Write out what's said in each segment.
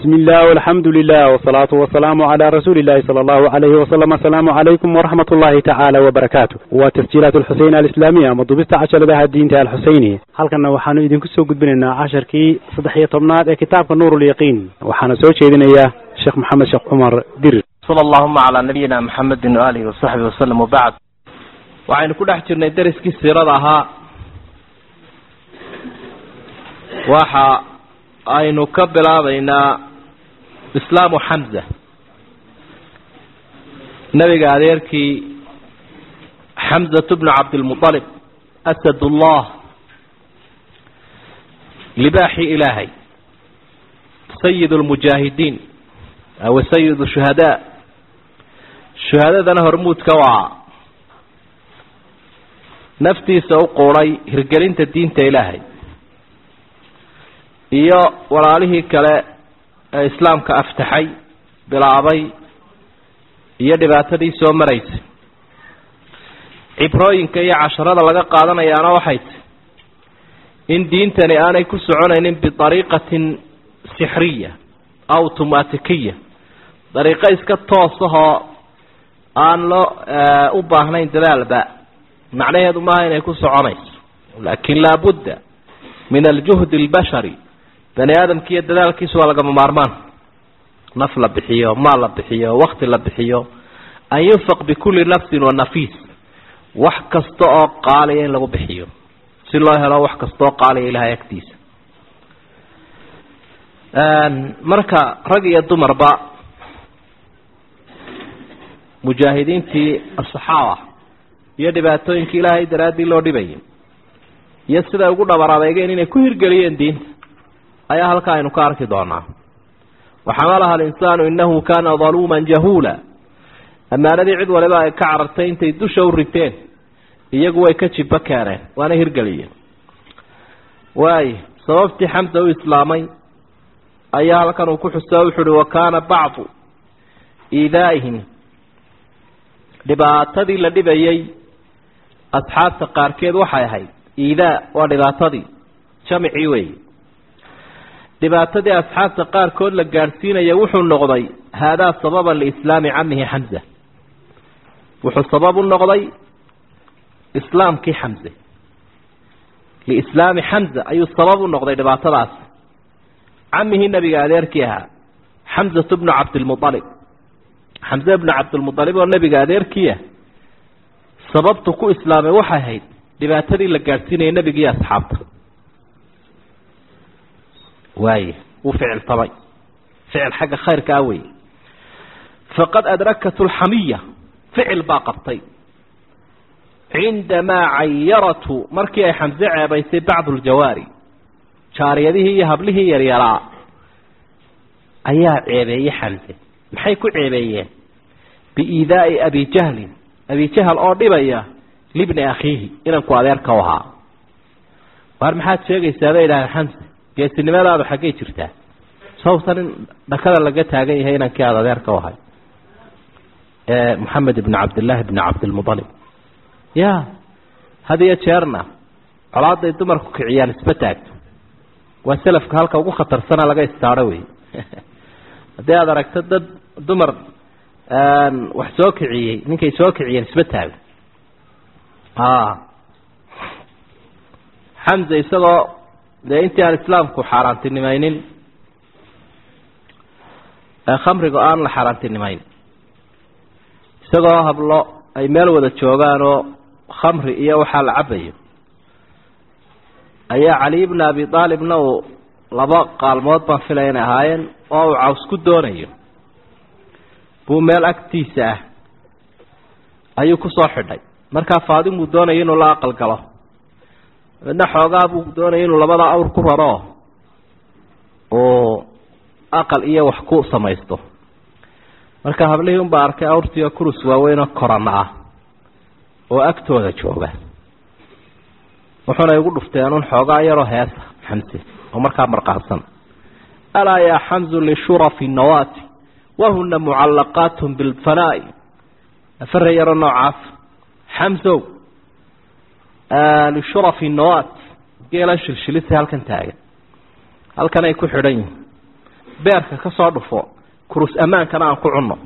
بسم الله والحمد لله والصلاة والسلام على رسول الله صلى الله عليه وسلم السلام عليكم ورحمة الله تعالى وبركاته وتسجيلات الحسين الإسلامية مضبست عشر لها الدين الحسيني هل كنا وحانو إذن كسو قد بننا عشر كي صدحية طبنات كتاب نور اليقين وحانا سوى شيء إياه شيخ محمد شيخ عمر دير صلى اللهم على نبينا محمد وآله وصحبه وسلم وبعد waxaynu ku dhex jirnay dariskii siirada ahaa waxa aynu ka bilaabaynaa islaamu xamza nebiga adeerkii xamzatu bnu cabdilmualib asadullah libaaxii ilaahay sayid lmujaahidiin aw sayid shuhadaa shuhadadana hormuudka waa naftiisa u quuday hirgelinta diinta ilaahay iyo walaalihii kale ee islaamka aftaxay bilaabay iyo dhibaatadii soo maraysay cibrooyinka iyo casharada laga qaadanayaana waxay tahy in diintani aanay ku soconaynin biariiqatin sixriya automatikiya dariiqo iska toosahoo aan loo u baahnayn dadaalba macnaheedu maaha inay ku soconayso laakin laabudda min aljuhdi albashari bani aadamkiiyo dadaalkiisu waa lagama maarmaan naf la bixiyo maal la bixiyo wakti la bixiyo an yunfaq bikulli nafsin wa nafiis wax kasta oo qaaliya in lagu bixiyo si loo helo wax kasta oo qaaliya ilahay agtiisa marka rag iyo dumarba mujaahidiintii asaxaaba iyo dhibaatooyinkii ilaahay daraaddii loo dhibayay iyo siday ugu dhabar adeegeen inay ku hirgeliyeen diinta ayaa halkaa aynu ka arki doonaa waxamalaha alinsaanu inahu kaana daluuman jahuula ammaanadii cid waliba ay ka carartay intay dusha u riteen iyagu way ka jibo keeneen waana hirgeliyeen waay sababtii xamsa u islaamay ayaa halkan uu ku xusa wuxu uhi wa kaana bacdu iidaaihim dhibaatadii la dhibayay asxaabta qaarkeed waxay ahayd iidaa waa dhibaatadii jamicii wey dhibaatadii asxaabta qaarkood la gaadhsiinaya wuxuu noqday haadaa sababan liislaami camihi xamza wuxuu sabab u noqday islaamkii xamze liislaami xamza ayuu sabab u noqday dhibaatadaas camihii nabiga adeerkii ahaa xamzatu bnu cabdilmualib xamze bnu cabdilmualib oo nebiga adeerkiiah sababtu ku islaamay waxay ahayd dhibaatadii la gaadhsiinayay nebigii asxaabta waaye wuu ficiltamay ficil xagga khayrka ah wey faqad adrakat lxamiya ficil baa qabtay cindamaa cayaratu markii ay xamse ceebaysay bacdu ljawaari jaariyadihii iyo hablihii yaryaraa ayaa ceebeeyey xamse maxay ku ceebeeyeen biiidaa'i abi jahlin abi jahl oo dhibaya libni akhiihi inanku adeerka u ahaa waar maxaad sheegaysaa bay idhahdeen xamse geesinimadaadu xaggay jirtaa sababtan in dhakada laga taagan yahay inankii aada adeerka u ahay moxamed ibni cabdillaahi ibni cabdilmualib ya had iyo jeerna colaaday dumarku kiciyaan isba taagto waa selafka halka ugu khatarsana laga istaaro wey haddii aada aragto dad dumar wax soo kiciyey ninkay soo kiciyeen isba taago xamse isagoo dee intii aan islaamku xaaraantinimaynin khamriga aan la xaaraantinimayn isagoo hablo ay meel wada joogaan oo khamri iyo waxaa la cabayo ayaa cali bna abi aalibna uu laba qaalmood baan filaya inay ahaayeen oo uu caws ku doonayo buu meel agtiisa ah ayuu kusoo xidhay markaa faadimuu doonaya inuu la aqal galo midna xoogaa buu doonaya inuu labada awr ku raro uu aqal iyo wax ku samaysto marka hablihii unbaa arkay awrtiioo kurus waaweynoo korana ah oo agtooda jooga wuxuuna igu dhufteen un xoogaa yaroo heesa xamse oo markaa marqaadsan alaa yaa xamzu lishurafi nawaati wahuna mucallaqaat bilfanaa'i afare yaroo noocaas xamsow lishurafi nawaat geela shilshilisa halkan taagan halkan ay ku xidhan yihin beerka ka soo dhufo kurus ammaankana aan ku cunno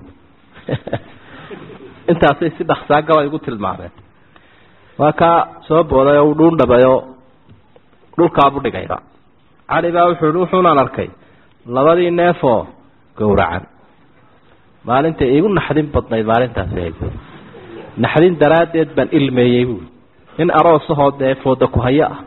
intaasay si dhaksaa gabay igu tilmaameen waa kaa soo booday oo uu dhuundhabayo dhulkaabu dhigayba cali baa wuxuu hi wuxuunaan arkay labadii neefoo gowracan maalinta iigu naxdin badnayd maalintaasi haysa naxdin daraaddeed baan ilmeeyey buui nin aroosahoo dee fooda ku hayo ah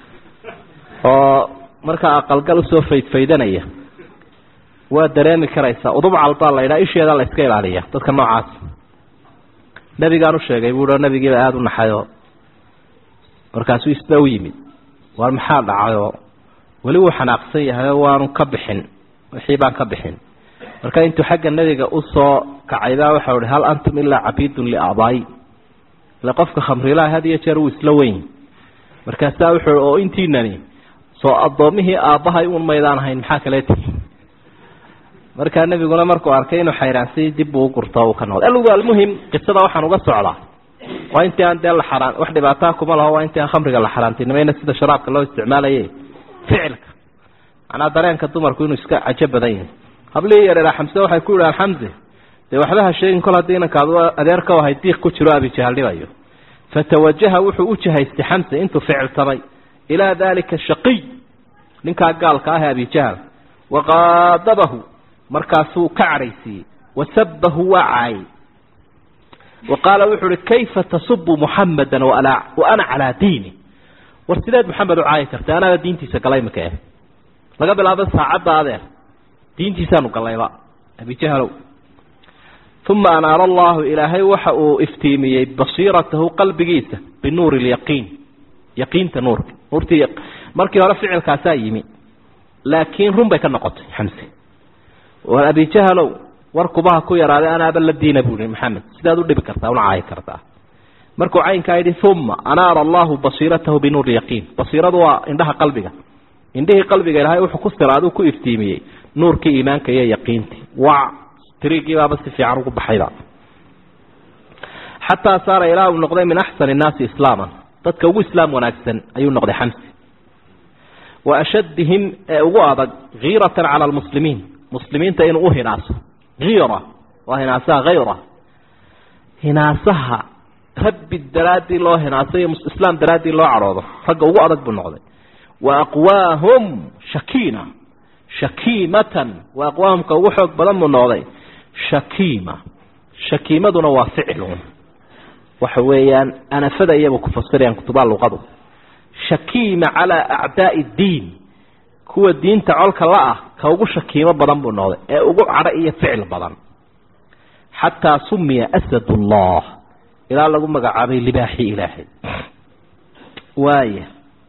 oo markaa aqalgal usoo faydfaydanaya waa dareemi karaysaa udubcal baa la yidhaha isheeda la iska ilaaliya dadka noocaas nabigaan u sheegay buuhi oo nabigiiba aada u naxayoo markaasuu isba u yimid waar maxaa dhacayoo weli wuu xanaaqsan yahay oo waanu ka bixin wixii baan ka bixin marka intuu xagga nebiga usoo kacay baa waxau ihi hal antum ilaa cabiidun liaabaayi ile qofka khamrilaha had iyo jeer wuu isla weyn markaasaa wuxuu i oo intiinani soo addoomihii aabbahay uun maydaan ahayn maxaa kale tihi markaa nebiguna markuu arkay inuu xayraansay dib buu u gurto uu ka noqday algu almuhim qisada waxaan uga socdaa waa intii aan dee la xaraan wax dhibaataa kuma laho waa intii aan khamriga la xaraantinimayna sida sharaabka loo isticmaalaye ficilka macnaa dareenka dumarku inuu iska cajo badan yahay hablihii yareeraa xamse waxay ku yidhahaan xamse dee waxba ha sheegin kol haddii inankaadu adeerka ahay diiq ku jiro abijahal dhibayo fatawajaha wuxuu u jahaystay xamse intuu ficiltamay ilaa dalika shaqiy ninkaa gaalka ah ee abijahal waqaadabahu markaasuu ka cadhaysiiyey wasabahu waa caayay wa qaala wuxuu uhi kayfa tasubu muxamada wa ana calaa diini war sideed maxamed u caayi kartay anaaba diintiisa galay maka eh laga bilaabo saacadda adeer diintiisaanu gallayba abijahalow uma anaara allahu ilaahay waxa uu iftiimiyey basiiratahu qalbigiisa binuuri lyaqiin yaqiinta nuurka nuurtii markii hore ficilkaasaa yimi laakiin run bay ka noqotay xamse war abijahalow war kubaha ku yaraaday anaaba la diina buu ihi maxamed sidaad u dhibi kartaa una caayi kartaa markuu caynkaa yidhi uma anaara allahu basiiratahu binuuri yaqiin basiiradu waa indhaha qalbiga indhihii qalbiga ilaahay wuxuu ku siraaduu ku iftiimiyey nuurkii iimaanka iyo yaqiintii wa tiriigii baaba si fiican ugu baxayba xataa saara ilaa uu noqday min axsani innaasi islaaman dadka ugu islaam wanaagsan ayuu noqday xamsi wa ashaddihim ee ugu adag kiiratan cala almuslimiin muslimiinta inuu u hinaaso kiira waa hinaasaha hayra hinaasaha rabbi daraaddii loo hinaaso iyo islaam daraaddii loo cadhoodo ragga ugu adag buu noqday wa aqwaahum shakiina shakiimatan wa aqwaahumka ugu xoog badan buu noqday shakiima shakiimaduna waa ficilun waxa weeyaan anafada iyaba ku fasirayaan kutubaha luqadu shakiima calaa acdaai ddiin kuwa diinta colka la ah ka ugu shakiimo badan buu noqday ee ugu cadho iyo ficil badan xataa sumiya asad ullah ilaa lagu magacaabay libaaxii ilaahay waaya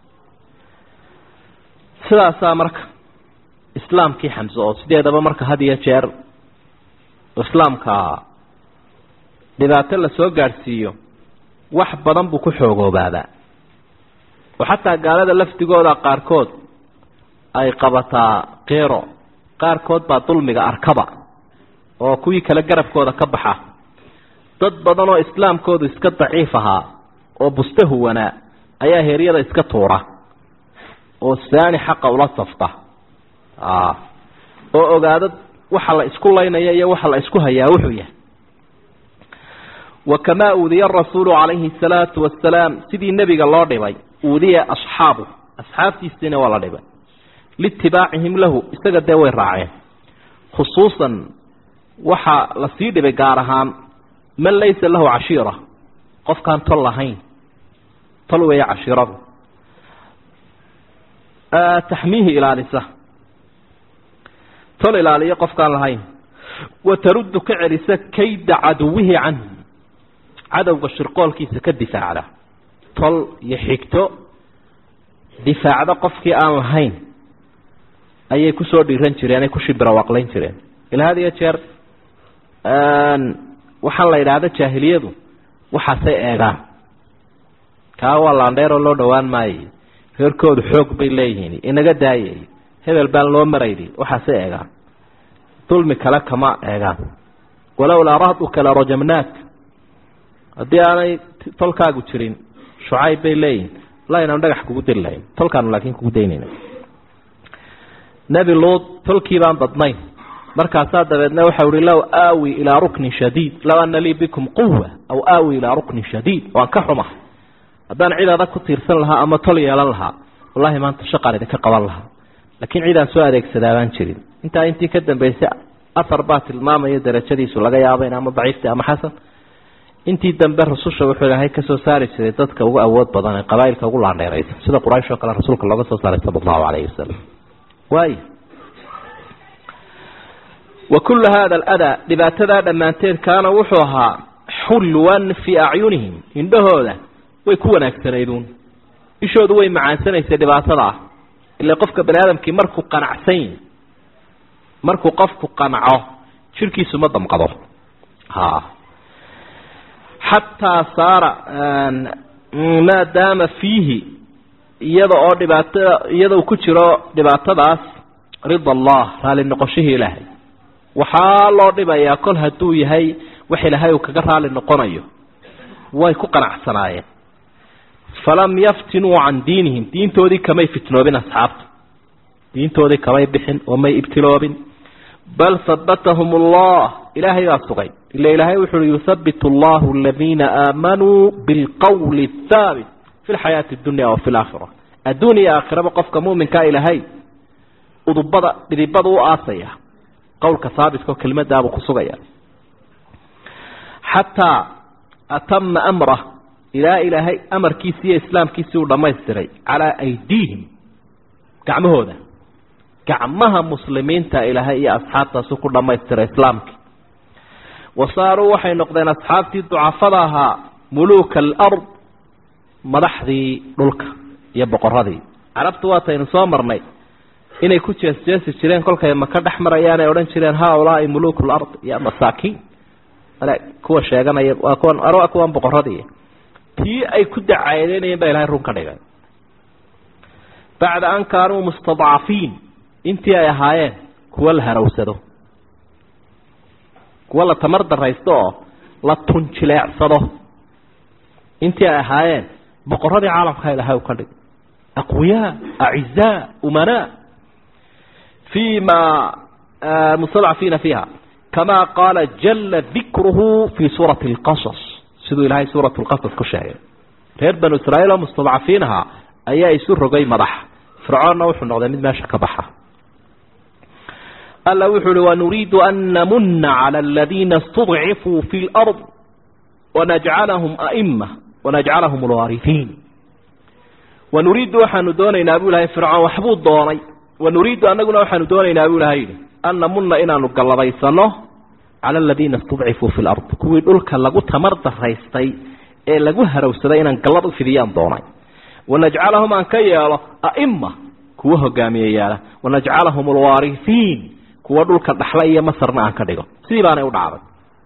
sidaasaa marka islaamkii xamse oo sideedaba marka had iyo jeer islaamka dhibaato la soo gaadhsiiyo wax badan buu ku xoogoobaabaa oo xataa gaalada lafdigooda qaarkood ay qabataa keero qaarkood baa dulmiga arkaba oo kuwii kale garabkooda ka baxa dad badan oo islaamkoodu iska daciif ahaa oo buste huwanaa ayaa heeryada iska tuura oo saani xaqa ula safta oo ogaado waxa la isku laynaya iyo waxa la isku hayaa wuxuu yahay wakamaa uudiya arasuulu calayhi asalaatu wasalaam sidii nebiga loo dhibay uudiya asxaabu asxaabtiisiina waa la dhibay liitibaacihim lahu isaga dee way raaceen khusuusan waxaa lasii dhibay gaar ahaan man laysa lahu cashiira qofkaan tol lahayn tol weeye cashiiradu taxmiihi ilaalisa tol ilaaliyo qofkaan lahayn wa taruddu ka celisa kayda caduwihi canhu cadowga shirqoolkiisa ka difaacda tol iyo xigto difaacda qofkii aan lahayn ayay kusoo dhiiran jireen ay ku shibrawaqlayn jireen ila had iyo jeer waxaan la yidhaahda jaahiliyadu waxaasay eegaan kaa waa laandheeroo loo dhowaan maayay reerkoodu xoog bay leeyihiin inaga daayay hebel baan loo marayni waxaasay eegaan dulmi kale kama eegaan walowlaa rahduka la rajamnaak haddii aanay tolkaagu jirin shucayb bay leeyihin la inaan dhagax kugu diri lahayn tolkaanu laakiin kugu daynayna nebi luud tolkii baan badnayn markaasaa dabeedna waxau ihi low aawi ilaa ruknin shadiid low ana lii bikum quwa aw aawi ilaa ruknin shadiid waan ka xumahay haddaan cid adag ku tiirsan lahaa ama tol yeelan lahaa wallahi maanta shaqaan idinka qaban lahaa laakiin cidaan soo adeegsadaa baan jirin intaa intii ka dambaysay afar baa tilmaamaya darajadiisu laga yaaba in ama daciifta ama xasan intii dambe rususha wuxuu ilaahay kasoo saari jiray dadka ugu awood badan ee qabaailka ugu laandheeraysa sida quraysh oo kale rasuulka looga soo saaray sala allahu calayhi wasalam waay wa kullu hada aladaa dhibaatadaa dhammaanteed kaana wuxuu ahaa xulwan fii acyunihim indhahooda way ku wanaagsanayduun ishoodu way macaansanaysay dhibaatada ah ila qofka bani aadamkii markuu qanacsan yahi markuu qofku qanco jirkiisu ma damqado ha xataa saara maa daama fiihi iyada oo dhibaatada iyada uu ku jiro dhibaatadaas rida allah raali noqoshihii ilaahay waxaa loo dhibayaa kol hadduu yahay wax ilaahay uu kaga raali noqonayo way ku qanacsanaayeen falam yaftinuu can diinihim diintoodii kamay fitnoobin asxaabta diintoodii kamay bixin oo may ibtiloobin bal habatahum allah ilaahay baa sugay ila ilaahay wuxu uhi yuthabitu allahu aladiina aamanuu bilqowli athaabit fi lxayaati dunya wa fi laakhira adduun iyo aakhiraba qofka muminkaa ilaahay udubada dhidibada u aasaya qowlka haabitka oo kelimadaabuu ku sugaya xataa atama amrah ilaa ilaahay amarkiisi iyo islaamkiisii uu dhammaystiray calaa aydiihim gacmahooda gacmaha muslimiinta ilaahay iyo asxaabtaasu ku dhammaystiray islaamkii wa saaruu waxay noqdeen asxaabtii ducafada ahaa muluuka alard madaxdii dhulka iyo boqoradii carabtu waataynu soo marnay inay ku jeesjeesi jireen kolkay maka dhex marayaan ay odhan jireen haaulaai muluuku lard iyo masaakiin kuwa sheeganaya waa kuwan waa kuwan boqoradii tii ay ku dacaadeynayeen baa ilahay run ka dhigay bacda an kaanuu mustadcafiin intii ay ahaayeen kuwa la harawsado kuwa la tamar daraysto oo la tunjileecsado intii ay ahaayeen boqoradii caalamka ilahay u ka dhigay aqwiyaa acizaa umanaa fi ma mustadcafiina fiiha kama qaala jala dikruhu fi suurati اlqasas siduu ilahay suurat lqasas ku sheegay reer banu israa'iil oo mustadcafiin ahaa ayaa isu rogay madax fircoonna wuxuu noqday mid meesha ka baxa alla wuxuu uhi wanuriidu an namuna calى aladiina اstudcifuu fi اlأrض wanajcalahum aima wanajcalahum alwaarihiin wanuriidu waxaanu doonaynaa buu ilahay fircoon waxbuu doonay wanuriidu anaguna waxaanu doonaynaa buu ilahay yihi an namuna inaanu gallabaysano cala aladiina istudcifuu fi lard kuwii dhulka lagu tamar daraystay ee lagu harawsaday inaan gallad u fidiyaan doonay wanajcalahum aan ka yeelo aima kuwa hogaamiyeyaala wanajcalahum alwaarihiin kuwa dhulka dhaxla iyo masarna aan ka dhigo sidii baanay u dhacday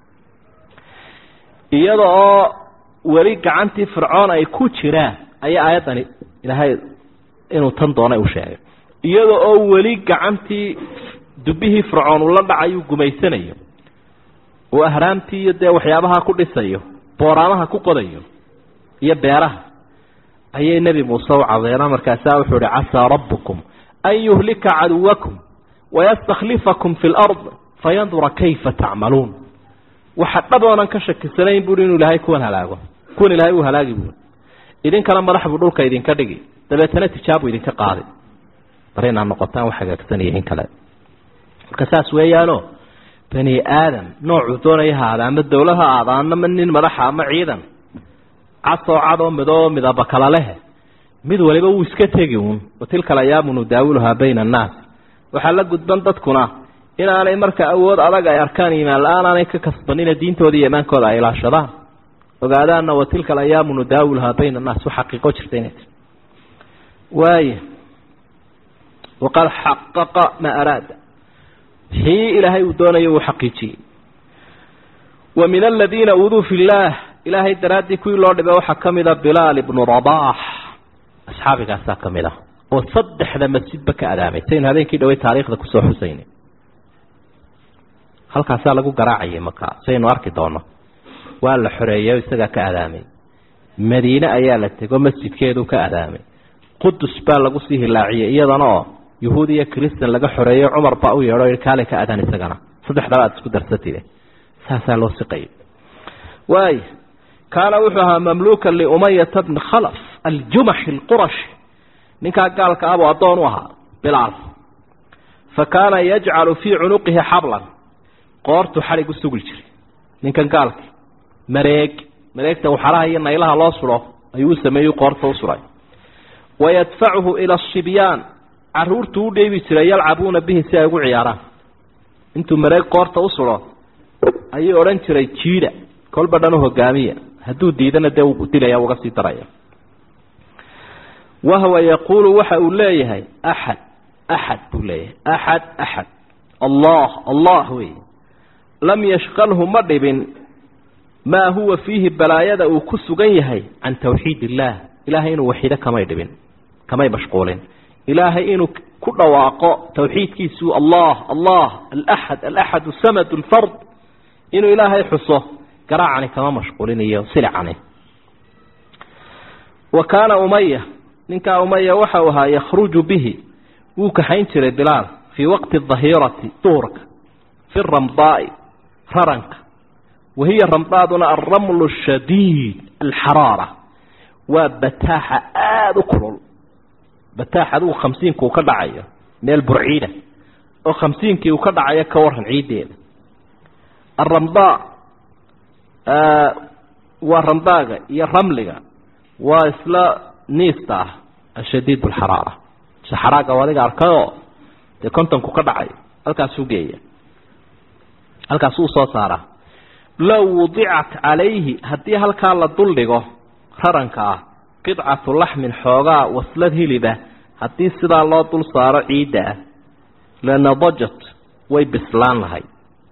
iyada oo weli gacantii fircoon ay ku jiraan ayaa aayaddani ilaahay inuu tan doonay u sheegay iyada oo weli gacantii dubbihii fircoon ula dhacayu gumaysanayo oo ahraamtii iyo dee waxyaabaha ku dhisayo booraamaha ku qodayo iyo beeraha ayay nebi muuse u cadeena markaasaa wuxuu ihi casaa rabbukum an yuhlika caduwakum wayastakhlifakum fi lard fayandura kayfa tacmaluun waxa dhab oonan ka shakisanayn buui inuu ilaahay kuwan halaago kuwan ilaahay uu halaagi buui idinkana madax buu dhulka idinka dhigi dabeetana tijaabu idinka qaadi bar inaad noqotaan wax hagaagsanaya in kale marka saas weeyaano bani aadam noocuu doonaya ha aada ama dawlad ha aada ama nin madaxa ama ciidan casoo cadoo midoo midaba kala lehe mid waliba wuu iska tegi uun watilka alayaamu nudaawiluhaa bayna annaas waxaa la gudban dadkuna inaanay marka awood adag ay arkaan iimaan la-aan aanay ka kasbanina diintooda iyo imaankooda ay ilaashadaan ogaadaana watilka alayaamu nudaawiluhaa bayna annaas wa xaqiiqo jirta inay tii waaya waqad xaqaqa maa araada wixii ilaahay uu doonaya uu xaqiijiyey wa min aladiina uduu fi llaah ilaahay daraaddii kuwii loo dhibay waxaa ka mida bilaal ibnu rabaax asxaabigaasaa ka mid ah oo saddexda masjidba ka adaamay saynu habeenkii dhawey taariikhda kusoo xusaynay halkaasaa lagu garaacayay markaa saynu arki doono waa la xoreeyey isagaa ka adaamay madiine ayaa la tego masjidkeedu ka adaamay qudus baa lagu sii hilaaciyey iyadana oo yuhuud iyo christan laga xoreeyo cumar baa u yeedho i kaale ka adaan isagana saddexdaba aad isku darsatide saasaa loo siqayay waay kaana wuxuu ahaa mamluukan liumayata bni khalaf aljumaxi alqurashi ninkaa gaalka abuu addoon u ahaa bilaal fa kaana yajcalu fii cunuqihi xablan qoortu xadhig u sugli jiray ninkan gaalki mareeg mareegta waxaraha iyo naylaha loo suro ayuu u sameeyey qoorta u suray wayadfacuhu ila asibyaan caruurtu u dheebi jiray yalcabuuna bihi si ay ugu ciyaaraan intuu mareeg qoorta u suro ayuu odhan jiray jiida kolba dhan u hogaamiya hadduu diidana dee uu dilaya uga sii daraya wahwa yaquulu waxa uu leeyahay axad axad buu leeyahay axad axad allah allah wey lam yashqalhu ma dhibin maa huwa fiihi balaayada uu ku sugan yahay can tawxiid illaah ilaahay inuu waxido kamay dhibin kamay mashquulin ilaahay inuu ku dhawaaqo tawxiidkiisu allah allah alaxad alaxad samad lfard inuu ilaahay xuso garaacani kama mashquulinayo silicani wa kaana umaya ninkaa umaya waxa uu ahaa yakhruju bihi wuu kaxayn jiray bilaal fii waqti dahirati duhurka fi ramdaai raranka wahiya ramdaaduna alramlu shadiid alxaraara waa bataaxa aada u kulul bataax adigu khamsiinka uu ka dhacayo meel burciida oo khamsiinkii uu ka dhacayo ka waran ciiddeeda aramdaa waa ramdaaga iyo ramliga waa isla niista ah ashadiid alxaraara saxaraaga adiga arkayoo dee kontonku ka dhacayo halkaasuu geeya halkaasuu soo saaraa low wudicat calayhi haddii halkaa la duldhigo raranka ah qidcatu laxmin xoogaa waslad hiliba haddii sidaa loo dul saaro ciidda ah lanadajat way bislaan lahayd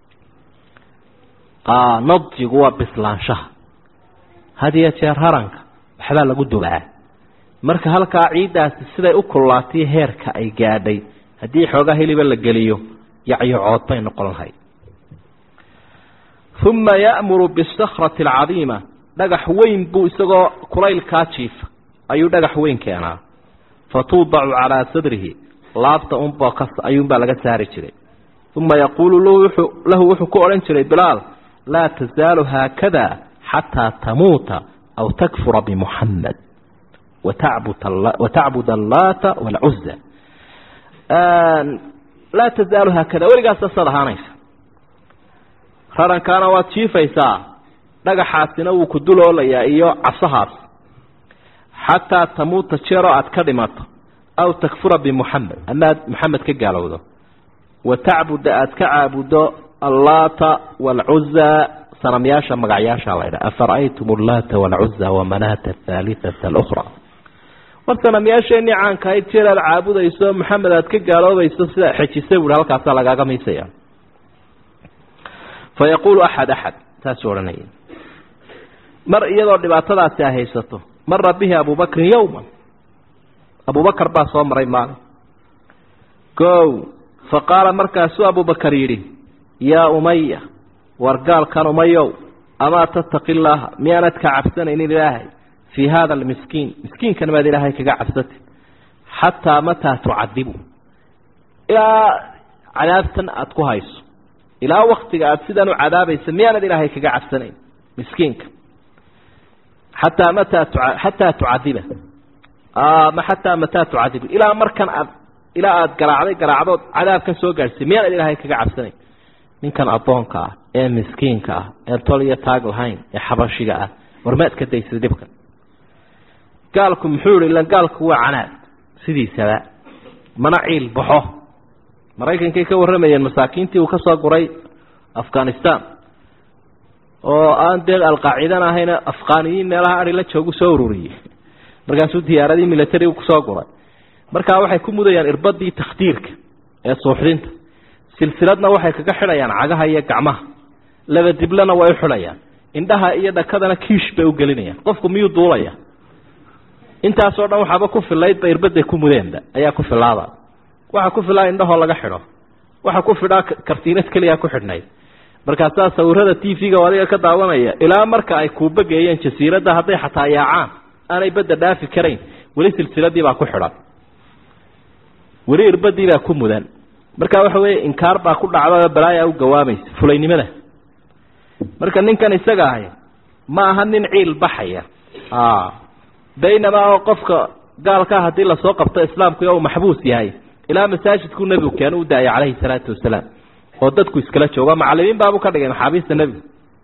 nadjigu waa bislaanshaha had iyo jeer raranka waxbaa lagu dubaa marka halkaa ciiddaasi siday u kullaatay heerka ay gaadhay haddii xoogaa hiliba la geliyo yacyocood bay noqon lahayd uma ya'muru bisakrati alcadiima dhagax weyn buu isagoo kulaylkaa jiifa ayuu dhagax weyn keenaa fa tuudacu calaa sadrihi laabta unba ayuunbaa laga saari jiray uma yaquulu lahu wuxuu ku odhan jiray bilaal laa tasaalu haakada xataa tamuuta aw takfura bimuxamed watacbud allaata waalcuza laa tasaalu haakada weligaas sasaad ahaanaysa rarankaana waad jiifaysaa dhagaxaasina wuu ku duloolayaa iyo casahaas xataa tamuuta jeeroo aad ka dhimato aw takfura bimuxamed ama aad maxamed ka gaalowdo wa tacbuda aad ka caabudo allaata waalcuza sanamyaasha magacyaasha laydha afara'aytum allaata waalcuza wamanaata athaalithata alukhra war sanamyaasheenii caanka ahayd jeer aad caabudayso maxamed aad ka gaaloobayso sidaa xejisa buuhi halkaasaa lagaaga miisaya fa yaquulu axad axad saasuu odhanaya mar iyadoo dhibaatadaasi ay haysato mara bihi abubakrin yowman abubakar baa soo maray maalin kow fa qaala markaasuu abubakar yidhi yaa umaya war gaalkan umayow amaa tattaqi illaaha miyaanad ka cabsanaynin ilaahay fii haada almiskiin miskiinkan maad ilaahay kaga cabsatid xataa mataa tucadibu ilaa cadaabtan aada ku hayso ilaa waktiga aada sidan u cadaabaysa miyaanad ilaahay kaga cabsanayn miskiinka xataa mataa xataa tucadiba ma xataa mataa tucadibu ilaa markan aad ilaa aada garaacday garaacdood cadaabkan soo gaadhsay miyaanad ilaahay kaga cabsanayn ninkan addoonka ah ee miskiinka ah ee tol iyo taag lahayn ee xabashiga ah warmaad ka daysay dhibkan gaalku muxuu yihi ilan gaalku waa canaad sidiisaba mana ciil baxo maraykankay ka warramayeen masaakiintii uu ka soo guray afghanistan oo aan dee alqaacidana ahayna afghaniyiin meelaha ari la joogu soo ururiyey markaasuu diyaaradii militarigu kusoo guray markaa waxay ku mudayaan irbadii takhdiirka ee suuxdinta silsiladna waxay kaga xidhayaan cagaha iyo gacmaha laba diblena way u xidhayaan indhaha iyo dhakadana kiish bay u gelinayaan qofku miyuu duulaya intaasoo dhan waxaaba ku filaydba irbaday ku mudeenba ayaa ku filaada waxa ku filaa indhahoo laga xidho waxa ku fidhaa kartiinad keliya ku xidhnayd markaasaa sawirada t v-ga adiga ka daawanaya ilaa marka ay kuubageeyeen jasiiradda hadday xataa yaacaan aanay badda dhaafi karayn weli silsiladii baa ku xidhan weli irbadii baa ku mudan marka waxa weeye inkaar baa ku dhacda balaaya u gawaamaysa fulaynimada marka ninkan isaga ahay ma aha nin ciil baxaya baynamaa oo qofka gaalkaa haddii lasoo qabto islaamku uu maxbuus yahay ilaa masaajidkuu nebigu keenu u daayay calayhi salaatu wasalaam oo dadku iskala jooga macalimiin baabuu ka dhigay maxaabiista nebigu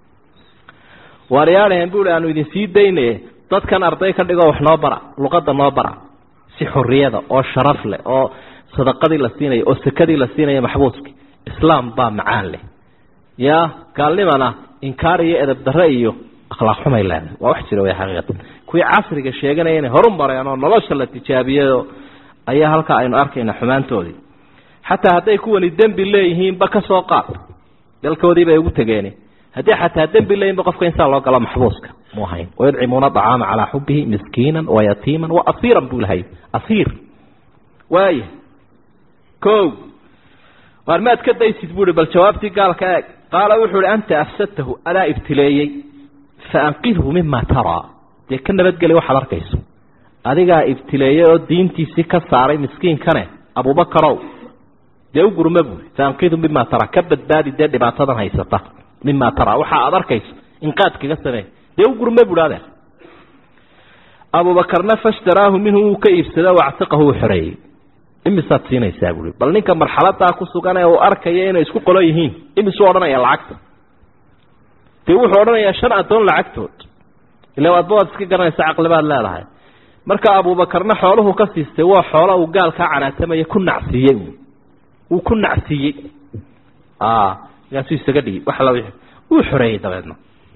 waaryaadhahen bu i aanu idin sii daynaye dadkan arday ka dhigoo wax noo bara luqadda noo bara si xorriyada oo sharaf leh oo sadaqadii la siinaya oo sakadii la siinaya maxbuuski islaam baa macaan leh ya gaalnimana inkaar iyo edab darre iyo akhlaaq xumay leedahay waa wax jira way xaqiiqatan kuwii casriga sheeganaya inay horu mareen oo nolosha la tijaabiyado ayaa halkaa aynu arkayna xumaantoodii xataa hadday kuwani dembi leeyihiinba ka soo qaad dalkoodii bay ugu tegeeni haddii xataa dembi leeyihinba qofka insaan loo galo maxbuuska mu ahayn wayudcimuuna acaama calaa xubihi miskiinan wayatiiman wa asiiran buu lahay asiir waaya ko waar maad ka daysid buu hi bal jawaabtii gaalka eeg qaala wuxuu hi anta afsadtahu adaa ibtileeyey faanqidhu mima taraa dee ka nabadgeli waxaad arkayso adigaa ibtileeyey oo diintiisii ka saaray miskiinkane abubakarow dee u gurma buui faanqidhu mima taraa ka badbaadi dee dhibaatadan haysata mima taraa waxa aad arkayso inqaad kaga samee dee u gurma buhi adeer abubakarna fashtaraahu minhu wuu ka iibsada wactiqahu uu xoreeyey imisaad siinaysaa buui bal ninka marxaladaa ku sugan ee uu arkaya inay isku qolo yihiin imisuu odhanaya lacagta dee wuxuu odhanayaa shan addoon lacagtood ila adba waad iska garanaysa caqlibaad leedahay marka abubakarna xooluhu ka siistay waa xoola uu gaalkaa canaatamaya ku nacsiiyey wuu ku nacsiiyey markaasuu isaga dhigi wax la wuu xoreeyey dabeedna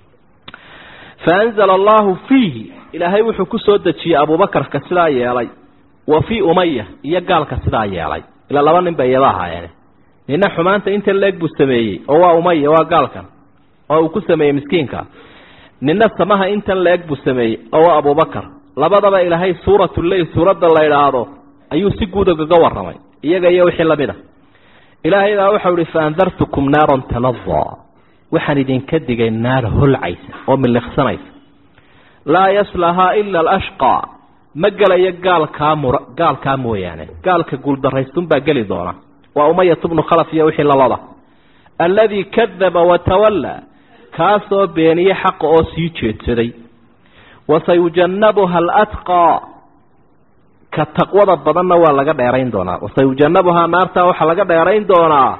faanzala allahu fiihi ilaahay wuxuu ku soo dejiyey abubakarka sidaa yeelay wa fii umaya iyo gaalka sidaa yeelay ilaa laba nin bay iyada ahaayeen nina xumaanta inta leeg buu sameeyey oo waa umaya waa gaalkan oo uu ku sameeyey miskiinka nina samaha intan leeg buu sameeyey oo waa abubakar labadaba ilaahay suuratuleyl suuradda la idhaahdo ayuu si guud ogaga warramay iyaga iyo wixii lamid a ilaahay baa waxau ihi faandartukum naaran taladaa waxaan idinka digay naar holcaysa oo miliqsanaysa laa yaslahaa ila alashqaa ma gelayo gaalkaa mur gaalkaa mooyaane gaalka guuldarraystunbaa geli doona waa umayat bnu khalaf iyo wixii lalada alladii kadaba watawallaa kaasoo beeniyey xaqa oo sii jeedsaday wasayujannabuha alatqaa ka taqwada badanna waa laga dheerayn doonaa wasayujannabuhaa naartaa waxaa laga dheerayn doonaa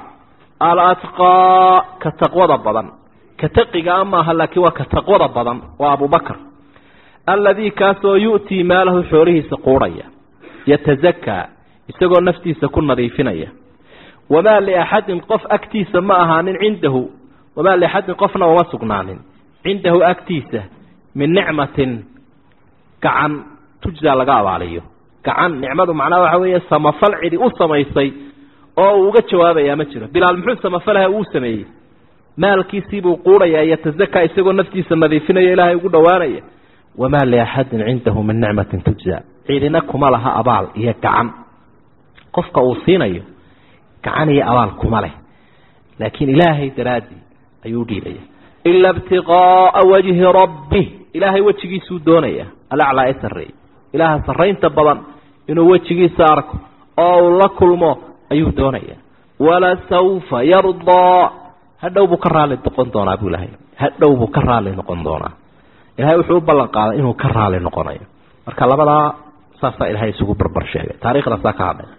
alatqaa ka taqwada badan ka taqigaa maaha laakiin waa ka taqwada badan waa abubakar alladii kaasoo yu'tii maalahu xoolihiisa quudhaya yatazakaa isagoo naftiisa ku nadiifinaya wamaa liaxadin qof agtiisa ma ahaanin cindahu wamaa liaxadin qofna uma sugnaanin cindahu agtiisa min nicmatin gacan tujzaa laga abaaliyo gacan nicmadu macnaha waxa weeye samafal cidi u samaysay oo uu uga jawaabayaa ma jiro bilaal muxuu samafalaha uu sameeyey maalkiisiibuu quudhayaa yatazakaa isagoo naftiisa nadiifinaya ilaahay ugu dhowaanaya wamaa liaxadin cindahu min nicmatin tujza cidina kuma laha abaal iyo gacan qofka uu siinayo gacan iyo abaal kuma leh laakiin ilaahay daraaddii ayuu udhiibaya ila ibtiqaaa wajhi rabbih ilaahay wejigiisuu doonaya alaclaa ee sarreey ilaaha sarraynta badan inuu wejigiisa arko oo uu la kulmo ayuu doonaya walasawfa yardaa hadhow buu ka raali noqon doonaa buu ilahay hadhow buu ka raali noqon doonaa ilahay wuxuu u ballan qaaday inuu ka raali noqonayo marka labadaa saasaa ilahay isugu barbar sheegay taarikhda saa ka hadlay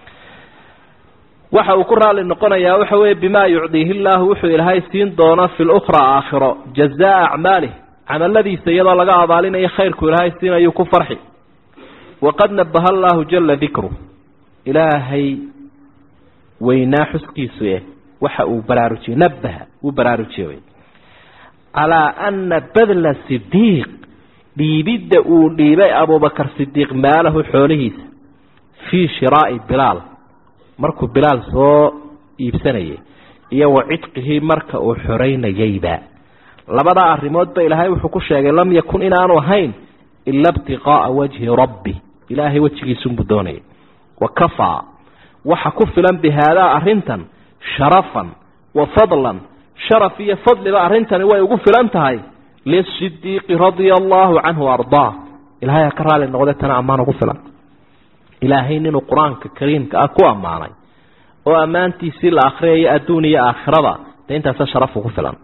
waxa uu ku raali noqonayaa waxa weeye bimaa yucdiihi llaahu wuxuu ilaahay siin doona fi lukhraa aakhiro jazaa acmaalih camaladiisa iyadoo laga abaalinayo khayrku ilaahay siinayuu ku farxi waqad nabaha allaahu jala dikru ilaahay weynaa xuskiisu eh waxa uu baraarujiyey nabaha wuu baraarujiyey calaa ana badla sidiiq dhiibidda uu dhiibay abubakar sidiiq maalahu xoolihiisa fii shiraa'i bilaal markuu bilaal soo iibsanayay iyo wa cidqihii marka uu xoreynayeyba labadaa arrimoodba ilaahay wuxuu ku sheegay lam yakun inaanu ahayn ila ibtiqaa'a wajhi rabbi ilaahay wejigiisunbuu doonayay wa kafaa waxa ku filan bi haadaa arrintan sharafan wa fadlan sharaf iyo fadliba arrintani way ugu filan tahay lisidiiqi radia allaahu canhu ardaa ilahay ha ka raali noqde tana ammaan ugu filan ilaahay ninuu qur-aanka kariimka ah ku ammaanay oo ammaantiisii la akriyayo adduun iyo aakhiraba dee intaasa sharafu ku filan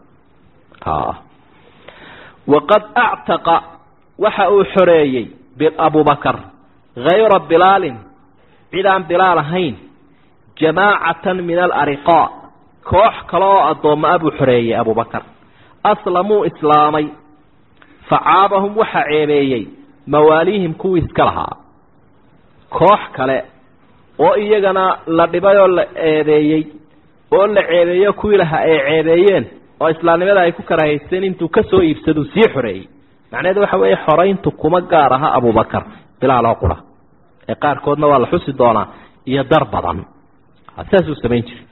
waqad actaqa waxa uu xoreeyey abubakar hayra bilaalin cid aan bilaal ahayn jamaacatan min alariqaa koox kale oo addoommo ah buu xoreeyey abubakar aslamuu islaamay facaabahum waxaa ceebeeyey mawaaliihim kuwii iska lahaa koox kale oo iyagana la dhibay oo la eedeeyey oo la ceebeeyo kuwii lahaa ay ceebeeyeen oo islaamnimada ay ku karahaysteen intuu ka soo iibsaduu sii xoreeyey macnaheedu waxa weeye xorayntu kuma gaar aha abubakar bilaal oo qura ee qaarkoodna waa la xusi doonaa iyo dar badan sidaasuu samayn jiray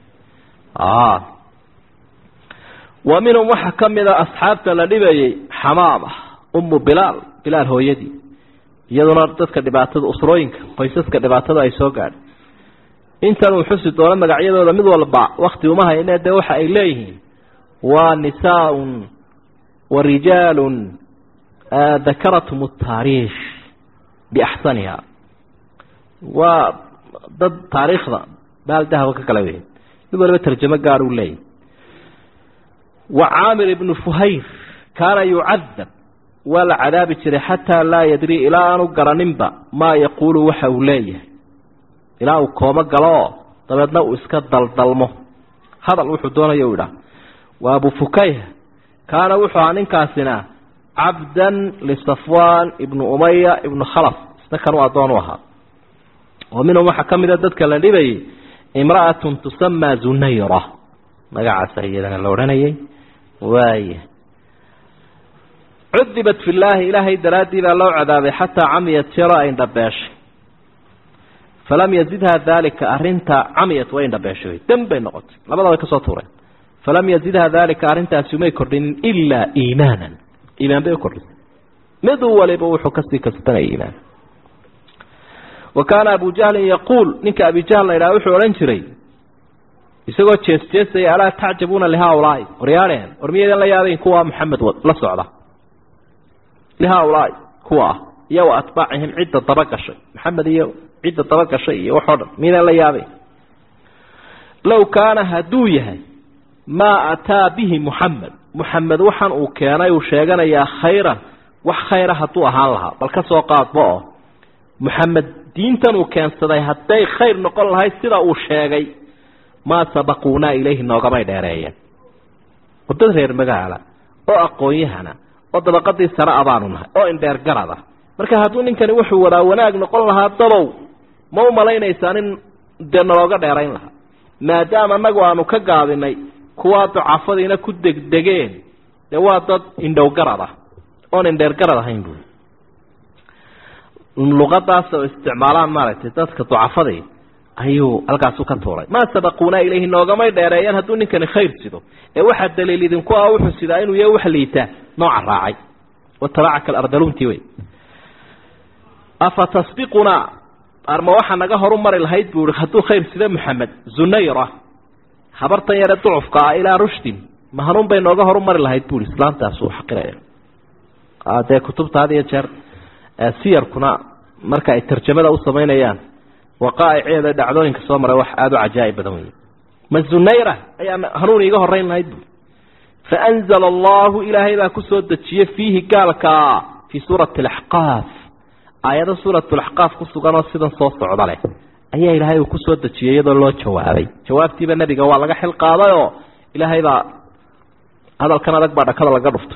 wa minhum waxaa ka mid a asxaabta la dhibayey xamaama ummu bilaal bilaal hooyadii iyaduna dadka dhibaatada usrooyinka qoysaska dhibaatada ay soo gaadhay intan uu xusi doono magacyadooda mid walba wakti uma hayne dee waxa ay leeyihiin waa nisaaun wa rijaalun dakaratum taariikh biaxsaniha waa dad taariikhda baal dahaba ka kala weyn mid waliba tarjamo gaar uu leeyahy wa caamir ibnu fuhayr kaana yucadab waa la cadaabi jiray xataa laa yadrii ilaa aanu garaninba maa yaquulu waxa uu leeyahay ilaa uu koomo galooo dabeedna uu iska daldalmo hadal wuxuu doonayo u idhaah waa abu fukayha kaana wuxuu ahaa ninkaasina cabdan lisafwaan ibnu umaya ibnu khalaf isna kanuu addoon u ahaa oo minhum waxaa ka mida dadka la dhibayay imra'atun tusamaa zunayra magacaasa iyadana la odhanayay waaya cudibat fi llaahi ilaahay daraaddii baa loo cadaabay xataa camiyat jero ay indhabeeshay falam yazidha daalika arinta camiyat way indhabeeshay dam bay noqotay labada way kasoo tuureen falam yazidha daalika arrintaasi umay kordhinin ilaa iimaanan iimaan bay u kordhisay mid waliba wuxuu kasii kasbanaya iimaan wa kaana abu jahlin yaquul ninka abi jahl la yidhaha wuxuu odhan jiray isagoo jees jeesaya alaa tacjabuuna lihaulaai waryaadheen war miyaydan la yaabayn kuwa maxamed la socda lihaulaai kuwa ah iyo wa atbaacihim cidda daba gashay maxamed iyo cidda daba gashay iyo waxoo dhan miyaydan la yaabayn low kaana hadduu yahay maa ataa bihi muxamed muxamed waxaan uu keenay uu sheeganayaa khayran wax khayra hadduu ahaan lahaa bal ka soo qaadba oo muxamed diintan uu keensaday hadday khayr noqon lahayd sida uu sheegay maa sabaquunaa ilayhi noogamay dheereeyeen oo dad reer magaala oo aqoon-yahana oo dabaqadii sare a baanu nahay oo indheer garada marka hadduu ninkani wuxuu wadaa wanaag noqon lahaa dabow ma u malaynaysaa nin dee nalooga dheerayn lahaa maadaama annagu aanu ka gaabinay kuwaa ducafadiina ku degdegeen dee waa dad indhow garad ah oon indheer garad ahayn buui luqadaas oo isticmaalaan maaragtay dadka ducafadii ayuu halkaasu ka tuuray maa sabaquunaa ilayhi noogamay dheereeyeen hadduu ninkani khayr sido ee waxaa daliil idinku ah wuxuu sidaa inuu yahay wax liitaa nooca raacay watabacaka alardaluntii wey afa tasbiqunaa arma waxaa naga horu mari lahayd buu i hadduu khayr sida maxamed zunayra habartan yare ducufka ah ilaa rushdin ma hanuun bay nooga horu mari lahayd bui islaantaasuu xaqiraya dee kutubta had iyo jeer siyarkuna marka ay tarjamada u samaynayaan waqaa'iceeda dhacdooyinka soo maray wax aada u cajaa'ib badan wey ma zunayra ayaa hanuun iiga horeyn lahayd bui faanzala allahu ilaahay baa kusoo dejiyey fiihi gaalkaa fii suurati alaxqaaf aayado suurat laxqaaf ku suganoo sidan soo socda leh ayaa ilaahay uu kusoo dejiyey iyadoo loo jawaabay jawaabtiiba nebiga waa laga xil qaadayoo ilaahay baa hadalkan adag baa dhakada laga dhuftay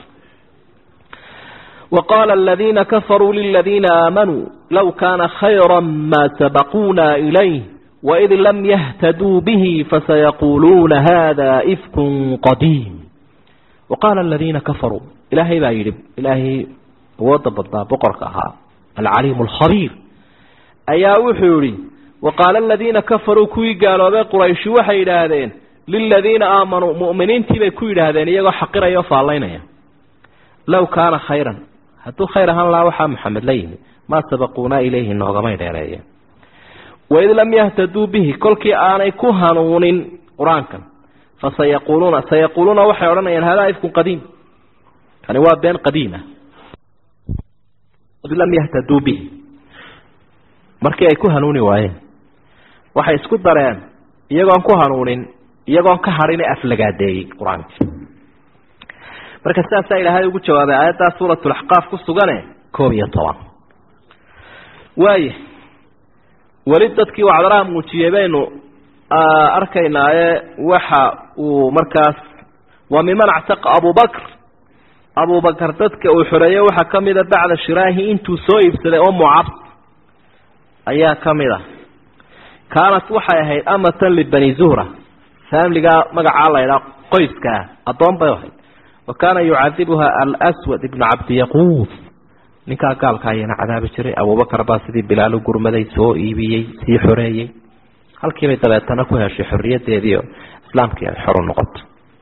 وqاl الذيina kafaruu للذيina آamanوu low kana خayrا ma سبقوna إليه وإd lam yhtdوu bه fasaيquluuna hada إfk qadيim وqاala الذيina kafaruu ilaahay baa yihi ilaahay awooda badnaa boqorka ahaa alcaliim الkhabيir ayaa wuxuu yihi وqaala الذيina kafaruu kuwii gaaloobay qurayshi waxay yidhaahdeen liladiina aamanuu mu'miniintii bay ku yidhaahdeen iyagoo xaqiraya o faallaynaya low kaana khayran hadduu khayr ahaan lahaa waxaa maxamed la yimi maa sabaquunaa ilayhi noogamay dheereeyeen waid lam yahtaduu bihi kolkii aanay ku hanuunin qur-aankan fasayaquuluuna sayaquuluuna waxay odhanayaan hadaa ifkun qadiim kani waa been qadiima id lam yahtaduu bihi markii ay ku hanuuni waayeen waxay isku dareen iyagoon ku hanuunin iyagoon ka hadhin ee aflagaadeeyey qur-aankii marka sidaasaa ilaahay ugu jawaabay aayaddaa suuratulaxqaaf ku sugane koob iyo toban waaya weli dadkii wacdaraha muujiyey baynu arkaynaaye waxa uu markaas waa miman actaqa abubakr abubakar dadka uu xoreeyey waxaa ka mida bacda shiraahi intuu soo iibsaday oo mucabs ayaa ka mid a kaanat waxay ahayd amatan libani zuhra faamligaa magacaa laydhaa qoyskaa addoon bay ahayd wa kaana yucadibuha alswad ibnu cabdiyaquuf ninkaa gaalka ayaana cadaabi jiray abubakar baa sidii bilaalu gurmaday soo iibiyey sii xoreeyey halkiibay dabeetana ku heshay xorriyadeediio islaamkii ay xoru noqoto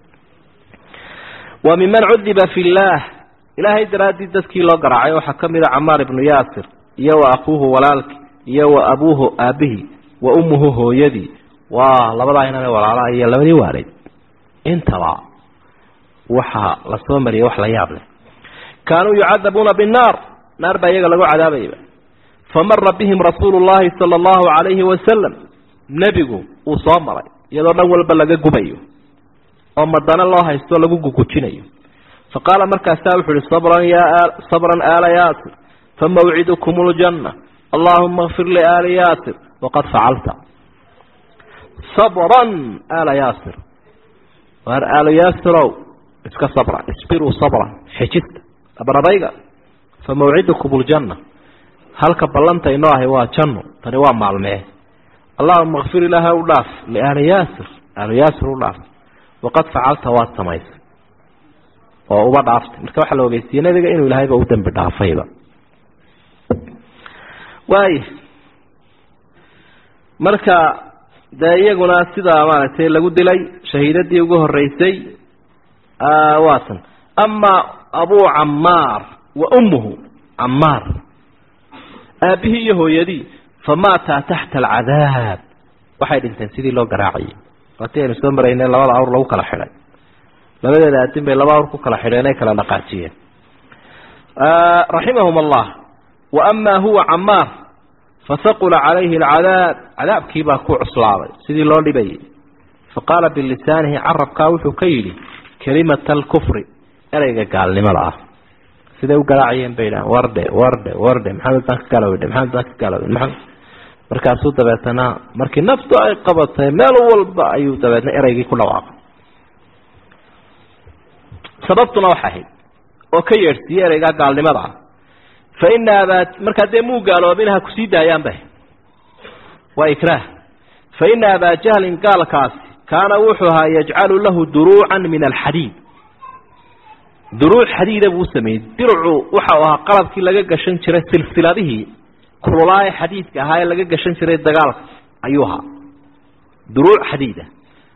wa miman cudiba fi llaah ilaahay daraaddii dadkii loo garaacay waxaa ka mida camaar ibnu yaasir iyo wa akuuhu walaalki iyo wa abuuhu aabihii wa ummuhu hooyadii waa labadaa inane walaalaha iyo labadii waalid intaba waxaa la soo mariyay wax la yaab leh kaanuu yucadabuuna binnaar naar baa iyaga lagu cadaabayba famara bihim rasuulu llahi sala allahu calayhi wasalam nebigu uu soo maray iyadoo dhan walba laga gubayo oo madana loo haysto lagu gugujinayo fa qaala markaasaa wuxu uhi sabran ya sabran aala yaasir famawcidukum ljanna allahuma kfir liaali yaasir waqad facalta sabran aala yaasir waar aala yaasirow iska sabra isbiruu sabran xejista abradayga famawcidukum ljanna halka ballanta inoo ahay waa janno tani waa maalmee allahuma kfir ilaaha u dhaaf liaali yaasir aali yaasir u dhaaf waqad facalta waad samaysay oo uba dhaaftay marka waxaa la ogeysiiyey nabiga inuu ilahayba u dembi dhaafayba waaya marka dee iyaguna sidaa maaragtay lagu dilay shahiidadii ugu horeysay waatan ama abu camaar wa ummuhu camaar aabihii iyo hooyadii famaataa taxta alcadaab waxay dhinteen sidii loo garaacayay waatii aynu soo maraynay labada awr lagu kala xidhay labadeeda aadin bay laba awr ku kala xidheen ay kala dhaqaajiyeen raximahum allah wa ama huwa camaar fasaqula calayhi alcadaab cadaabkiibaa ku cuslaaday sidii loo dhibayay faqaala bilisaanihi carabkaa wuxuu ka yidhi kelimata alkufri ereyga gaalnimada ah siday u garaacayeen bay dhahan wardhe wardhe wardhe maxamed baan ka gaalowdhe maxamed baan ka gaalowdhe maxamed markaasuu dabeetana markii naftu ay qabatay meel walba ayuu dabeetna ereygii ku dhawaaqay sababtuna waxay ahayd oo ka yeedhsiiyey ereygaa gaalnimada ah fa ina abaa markaa dee muu gaaloobin ha kusii daayaanba waa ikraah fa ina abaa jahlin gaalkaasi kaana wuxuu ahaa yajcalu lahu duruucan min alxadiid duruuc xadiida buu sameeyey dircu waxau ahaa qalabkii laga gashan jiray silsiladihii kululaaye xadiidka ahaa ee laga gashan jiray dagaalka ayuu ahaa duruuc xadiida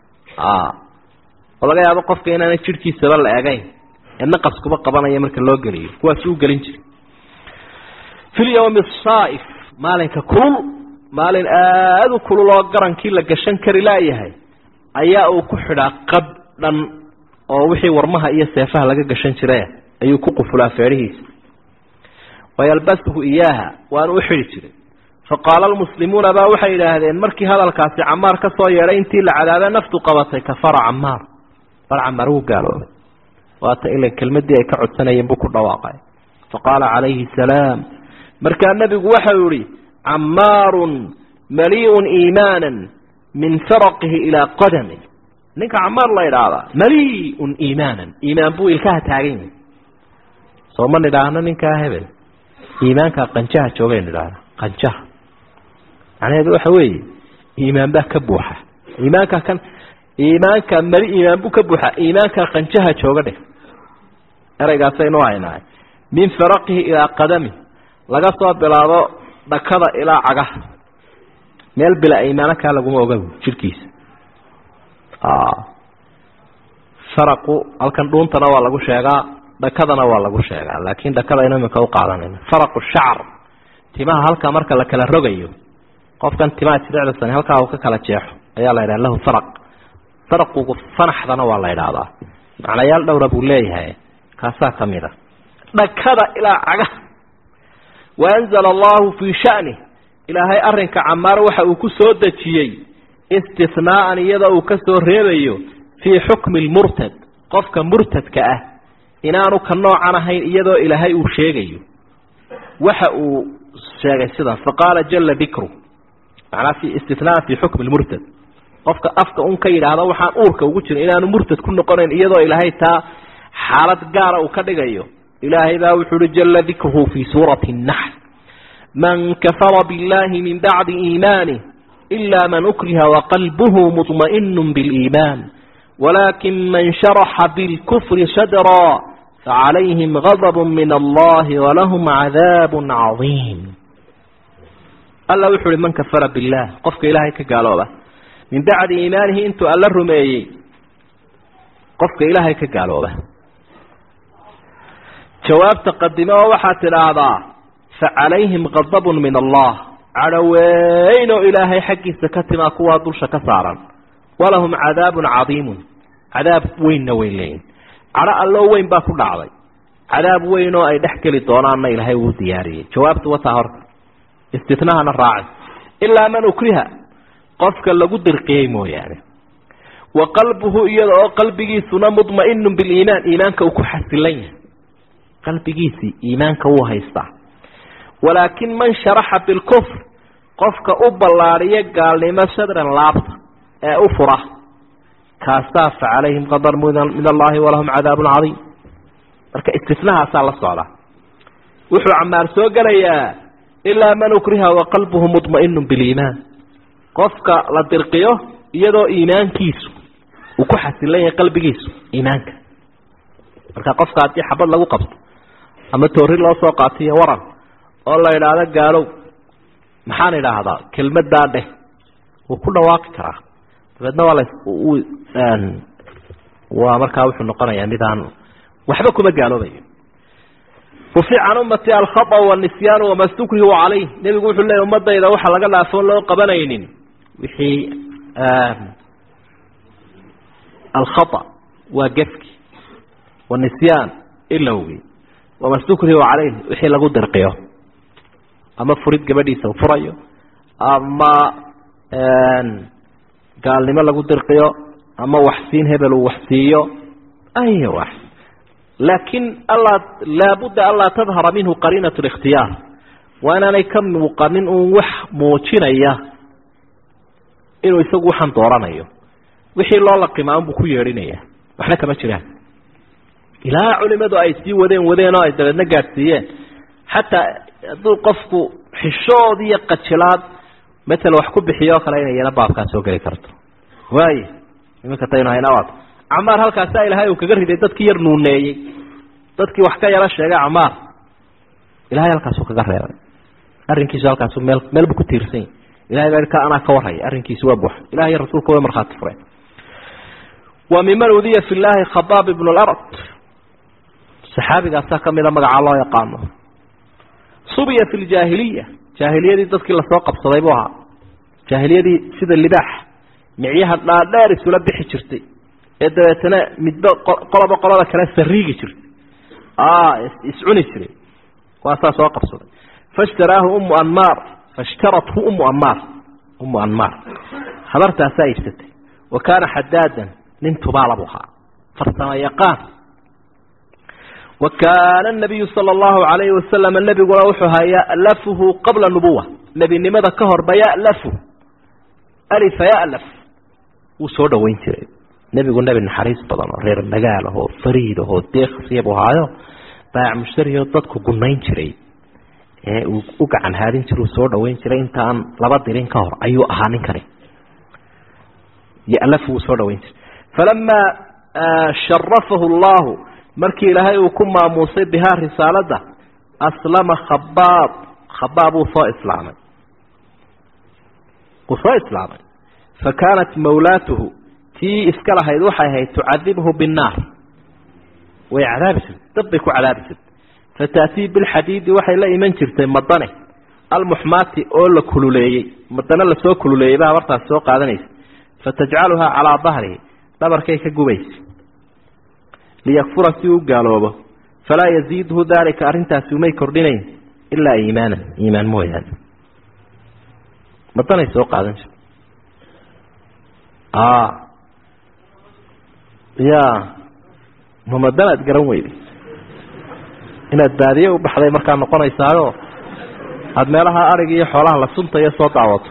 oo laga yaabo qofka inaanay jidhkiisaba la egayn ee naqaskuba qabanaya marka loo geliyo kuwaasi u gelin jiray fi lyawmi asaaif maalinka kulul maalin aada u kulul oo garankii la gashan kari laayahay ayaa uu ku xidhaa qab dhan oo wixii warmaha iyo seefaha laga gashan jire ayuu ku qufulaa feedhihiisa wayalbasuhu iyaaha waanu u xidhi jiray faqaala almuslimuuna baa waxay yidhaahdeen markii hadalkaasi camaar ka soo yeedhay intii la cadaabee naftu qabatay kafara camaar bar camaar wuu gaaloobay waata ilan kelmadii ay ka codsanayeen buu ku dhawaaqay faqaala calayhi salaam markaa nebigu waxau yihi camaarun maliiun iimaanan min faraqihi ilaa qadami ninka camaar la idhaahdaa maliiun iimaanan iimaan buu ilkaha taagan yahay soo ma nidhaahno ninkaa hebel iimaankaa qanjaha joogaynu idhaahna qanjaha macnaheedu waxa weeye iimaan baa ka buuxa iimaanka kan iimaanka mali iimaan buu ka buuxa iimaanka qanjaha jooga dheh ereygaasaynu haynahay min faraqihi ilaa qadami laga soo bilaabo dhakada ilaa cagaha meel bila iimaano kaa laguma oga jirhkiisa faraqu halkan dhuuntana waa lagu sheegaa dhakadana waa lagu sheegaa laakin dhakadaynu iminka uqaadanayna faraqu shacar timaha halka marka la kala rogayo qofkan timaha jidhecdasan halkaa uu ka kala jeexo ayaa la yidhaha lahu faraq faraqugu fanaxdana waa la idhaahdaa macnayaal dhowra buu leeyahay kaasaa ka mid a dhakada ilaa cagaha waanzala allahu fii shani ilaahay arrinka camaar waxa uu ku soo dejiyey istihnaa'an iyadoo uu ka soo reebayo fii xukmi lmurtad qofka murtadka ah inaanu ka noocan ahayn iyadoo ilaahay uu sheegayo waxa uu sheegay sidaas faqaala jala dikru macnaa fi istinaaan fi xukmi lmurtad qofka afka un ka yidhaahdo waxaan uurka ugu jirin inaanu murtad ku noqonayn iyadoo ilaahay taa xaalad gaara uu ka dhigayo ilaahay baa wuxuu uhi jala dikruhu fi suurati naxl man kafara biاllahi min bacdi iimanih ila man ukriha waqalbuhu muطma'inu biliiman walakin man sharaxa bilkufri sadra facalayhim gadb min allahi walahum cadaab cadiim alla wuxu uhi man kafara billah qofka ilaahay ka gaalooba min bacdi iimaanihi intuu alla rumeeyey qofka ilaahay ka gaalooba jawaabta qadime oo waxaad tidhaahdaa facalayhim gadabun min allah cadhoweyn oo ilaahay xaggiisa ka timaa kuwaa dusha ka saaran walahum cadaabun cadiimun cadaab weynna weyn leeyihin cadho alloo weyn baa ku dhacday cadaab weyn oo ay dhex geli doonaanna ilaahay wuu diyaariyey jawaabtu wataa horta istinahana raaci ilaa man ukriha qofka lagu dirqiyey mooyaane wa qalbuhu iyada oo qalbigiisuna mudma'inun biliimaan iimaanka uu ku xasilan yahay qalbigiisii iimaanka wuu haystaa walaakin man sharaxa bilkufr qofka u ballaadhiya gaalnimo sadran laabta ee u fura kaasaa fa calayhim qadar min allahi walahum cadaabun cadiim marka istinahaasaa la socda wuxuu camaar soo gelayaa ilaa man ukriha waqalbuhu mudma'inu biliimaan qofka la dirqiyo iyadoo iimaankiisu uu ku xasilan yahay qalbigiisu iimaanka marka qofka haddii xabad lagu qabto ama toori loo soo qaatiyo waran oo la idhaahdo gaalow maxaan idhaahdaa kelmaddaa dheh wuu ku dhawaaqi karaa dabeedna waa la waa markaa wuxuu noqonayaa midaan waxba kuma gaaloobayo rufic can ummati alkhata wanisyaan wama stukrihu calayh nebigu wuxuu leeyay ummadayda waxa laga dhaafoon loo qabanaynin wixii alkhata waa gefki wanisyaan ilowgi wama stukrihu calayh wixii lagu dirqiyo ama furid gabadhiisa furayo ama gaalnimo lagu dirqiyo ama waxsiin hebel uu waxsiiyo ay wax laakin alla laabudda anlaa tadhara minhu qariinat اlikhtiyaar waa inaanay ka muuqanin uun wax muujinaya inuu isagu waxaan dooranayo wixii loo laqimaa unbuu ku yeedhinaya waxna kama jiraan ilaa culimadu ay sii wadeen wadeen oo ay dabeedna gaadhsiiyeen xataa hadduu qofku xishood iyo qajilaad matal wax ku bixiyo o kale inay iyana baabkaa soo geli karto waayo iminka taynu haynawaad camaar halkaasaa ilaahay uu kaga riday dadkii yar nuuneeyey dadkii wax ka yaro sheegay camaar ilahay halkaasuu kaga reebay arrinkiisu halkaasu meel meel buu ku tiirsan yahy ilahay baa ka anaa ka warraya arrinkiisi waa buuxa ilahay iyo rasuulka way markhaati fureen wa miman udiya fi llaahi khabaab ibnu larad saxaabigaasaa kamida magacaa loo yaqaano subiya fi ljaahiliya jaahiliyadii dadkii lasoo qabsaday buu ahaa jaahiliyadii sida libaax micyaha dhaadheer isula bixi jirtay ee dabeetana midba qoloba qolada kale sariigi jirtay iscuni jiray waasaa soo qabsaday faishtaraahu umu anmaar faishtarathu umu anmaar umu anmaar habartaasaa iibsatay wa kaana xadaadan nin tubaala buu ahaa farsamo yaqaan wa kaana nabiyu sala allahu calayhi wasalam nebiguna wuxuu ahaa ya'lafuhu qabla nubuwa nebinimada ka horba ya'lafu alifa ya'laf wuu soo dhoweyn jiray nebigu nebi naxariis badan oo reer magaal ahoo fariid ahoo deeksiya buu ahaayo baayac mushtarioo dadku gunayn jiray ee uu u gacan haadin jira uu soo dhoweyn jiray intaan laba dirin ka hor ayuu ahaa ninkani ya'lafu wuu soo dhoweyn jiray falamaa sharafahu allahu markii ilaahay uu ku maamuusay bihaa risaalada aslama khabaab khabaab wuu soo islaamay wuu soo islaamay fa kaanat mawlaatuhu tii iska lahayd waxay ahayd tucadibhu binnaar way cadaabi jirtay dad bay ku cadaabi jirtay fataatii bilxadiidi waxay la iman jirtay madane almuxmaati oo la kululeeyey madane lasoo kululeeyey baa habartaas soo qaadanaysa fatajcaluhaa calaa dahrihi dhabarkay ka gubaysa liyakfura si uu gaaloobo falaa yaziidhu daalika arrintaasi umay kordhinayn ilaa iimaanan iimaan mooyaane madanay soo qaadan jirta ya ma madanaad garan weyday inaad baadiye u baxday markaa noqonaysaayo aada meelaha arig iyo xoolaha la suntayo soo daawato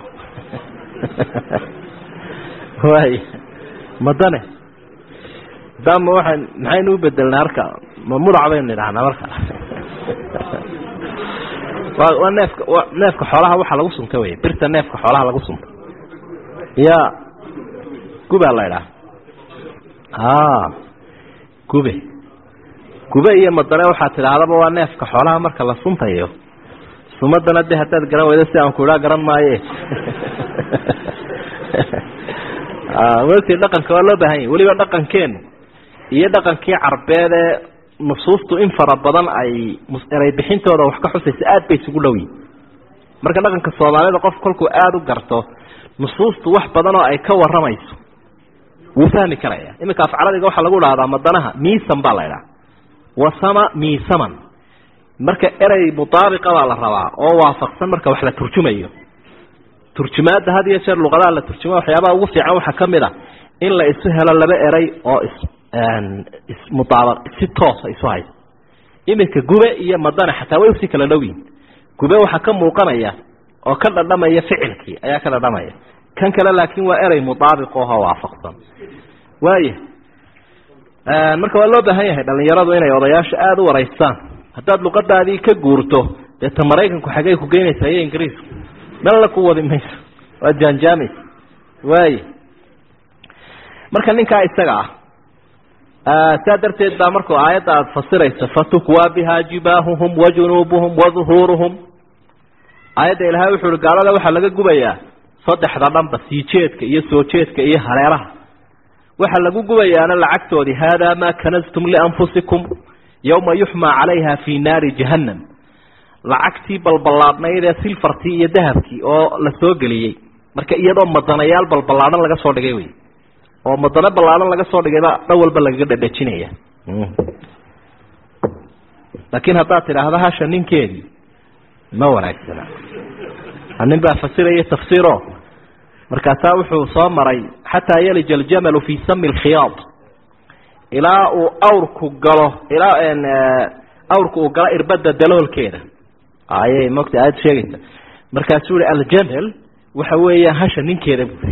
waay madane dama waxaan maxaynu u bedelnaa marka ma mudac baynu idhahnaa marka wa waa neefka neefka xoolaha waxaa lagu sunta wey birta neefka xoolaha lagu sunta ya gubaa la idhaha a gube gube iyo madane waxaa tidhaahdaba waa neefka xoolaha marka la suntayo sumadana de haddaad garan weydo si aan ku idhaa garan maaye wti dhaqanka waa loo baahan yahy weliba dhaqankeenu iyo dhaqankii carbeed ee nusuustu in fara badan ay eray bixintooda wax ka xusaysa aad bay isugu dhow yihin marka dhaqanka soomaalida qof kolkuu aada u garto nusuustu wax badan oo ay ka waramayso wuu fahmi karaya iminka afcaladiga waxaa lagu dhahdaa madanaha miisan baa la idhaha wasama miisaman marka erey mutaabiqa baa la rabaa oo waafaqsan marka wax la turjumayo turjumaadda had iyo jeer luqadaha la turjuma waxyaabaha ugu fiican waxaa ka mid a in la isu helo laba erey oo is ismudaaba si toosa isu haysa iminka gube iyo madane xataa way usii kala dhow yihin gube waxaa ka muuqanaya oo ka dhadhamaya ficilkii ayaa ka dhadhamaya kan kale laakin waa erey mudaabiq oho waafaqsan waaya marka waa loo baahan yahay dhalinyaradu inay odayaasha aada u waraystaan haddaad luqadaadii ka guurto dee ta maraykanku xagey ku geynaysaa iyo ingiriisku melna ku wadi mayso waa jaanjaamaysa waaya marka ninkaa isaga ah saa darteed baa markuu aayadda aada fasirayso fatukwaa bihaa jibaahuhum wa junuubuhum wa duhuuruhum aayadda ilaahay wuxu uhi gaalada waxaa laga gubayaa saddexda dhanba sii jeedka iyo soo jeedka iyo hareeraha waxaa lagu gubayaana lacagtoodii haadaa maa kanastum lianfusikum yowma yuxmaa calayha fii naari jahannam lacagtii balballaadhnayd ee silfartii iyo dahabkii oo la soo geliyey marka iyadoo madanayaal balballaadhan laga soo dhigay wey oo madano ballaadhan laga soo dhigayba dhan walba lagaga dhadhajinaya laakiin haddaad tidhaahda hasha ninkeedii ma wanaagsana nin baa fasiraya tafsiiro markaasaa wuxuu soo maray xataa yalija aljamalu fii sami lkhiyaad ilaa uu awrku galo ilaa awrku uu galo irbada daloolkeeda ayay mogta aada sheegaysa markaasuu yihi aljamal waxa weeya hasha ninkeeda bui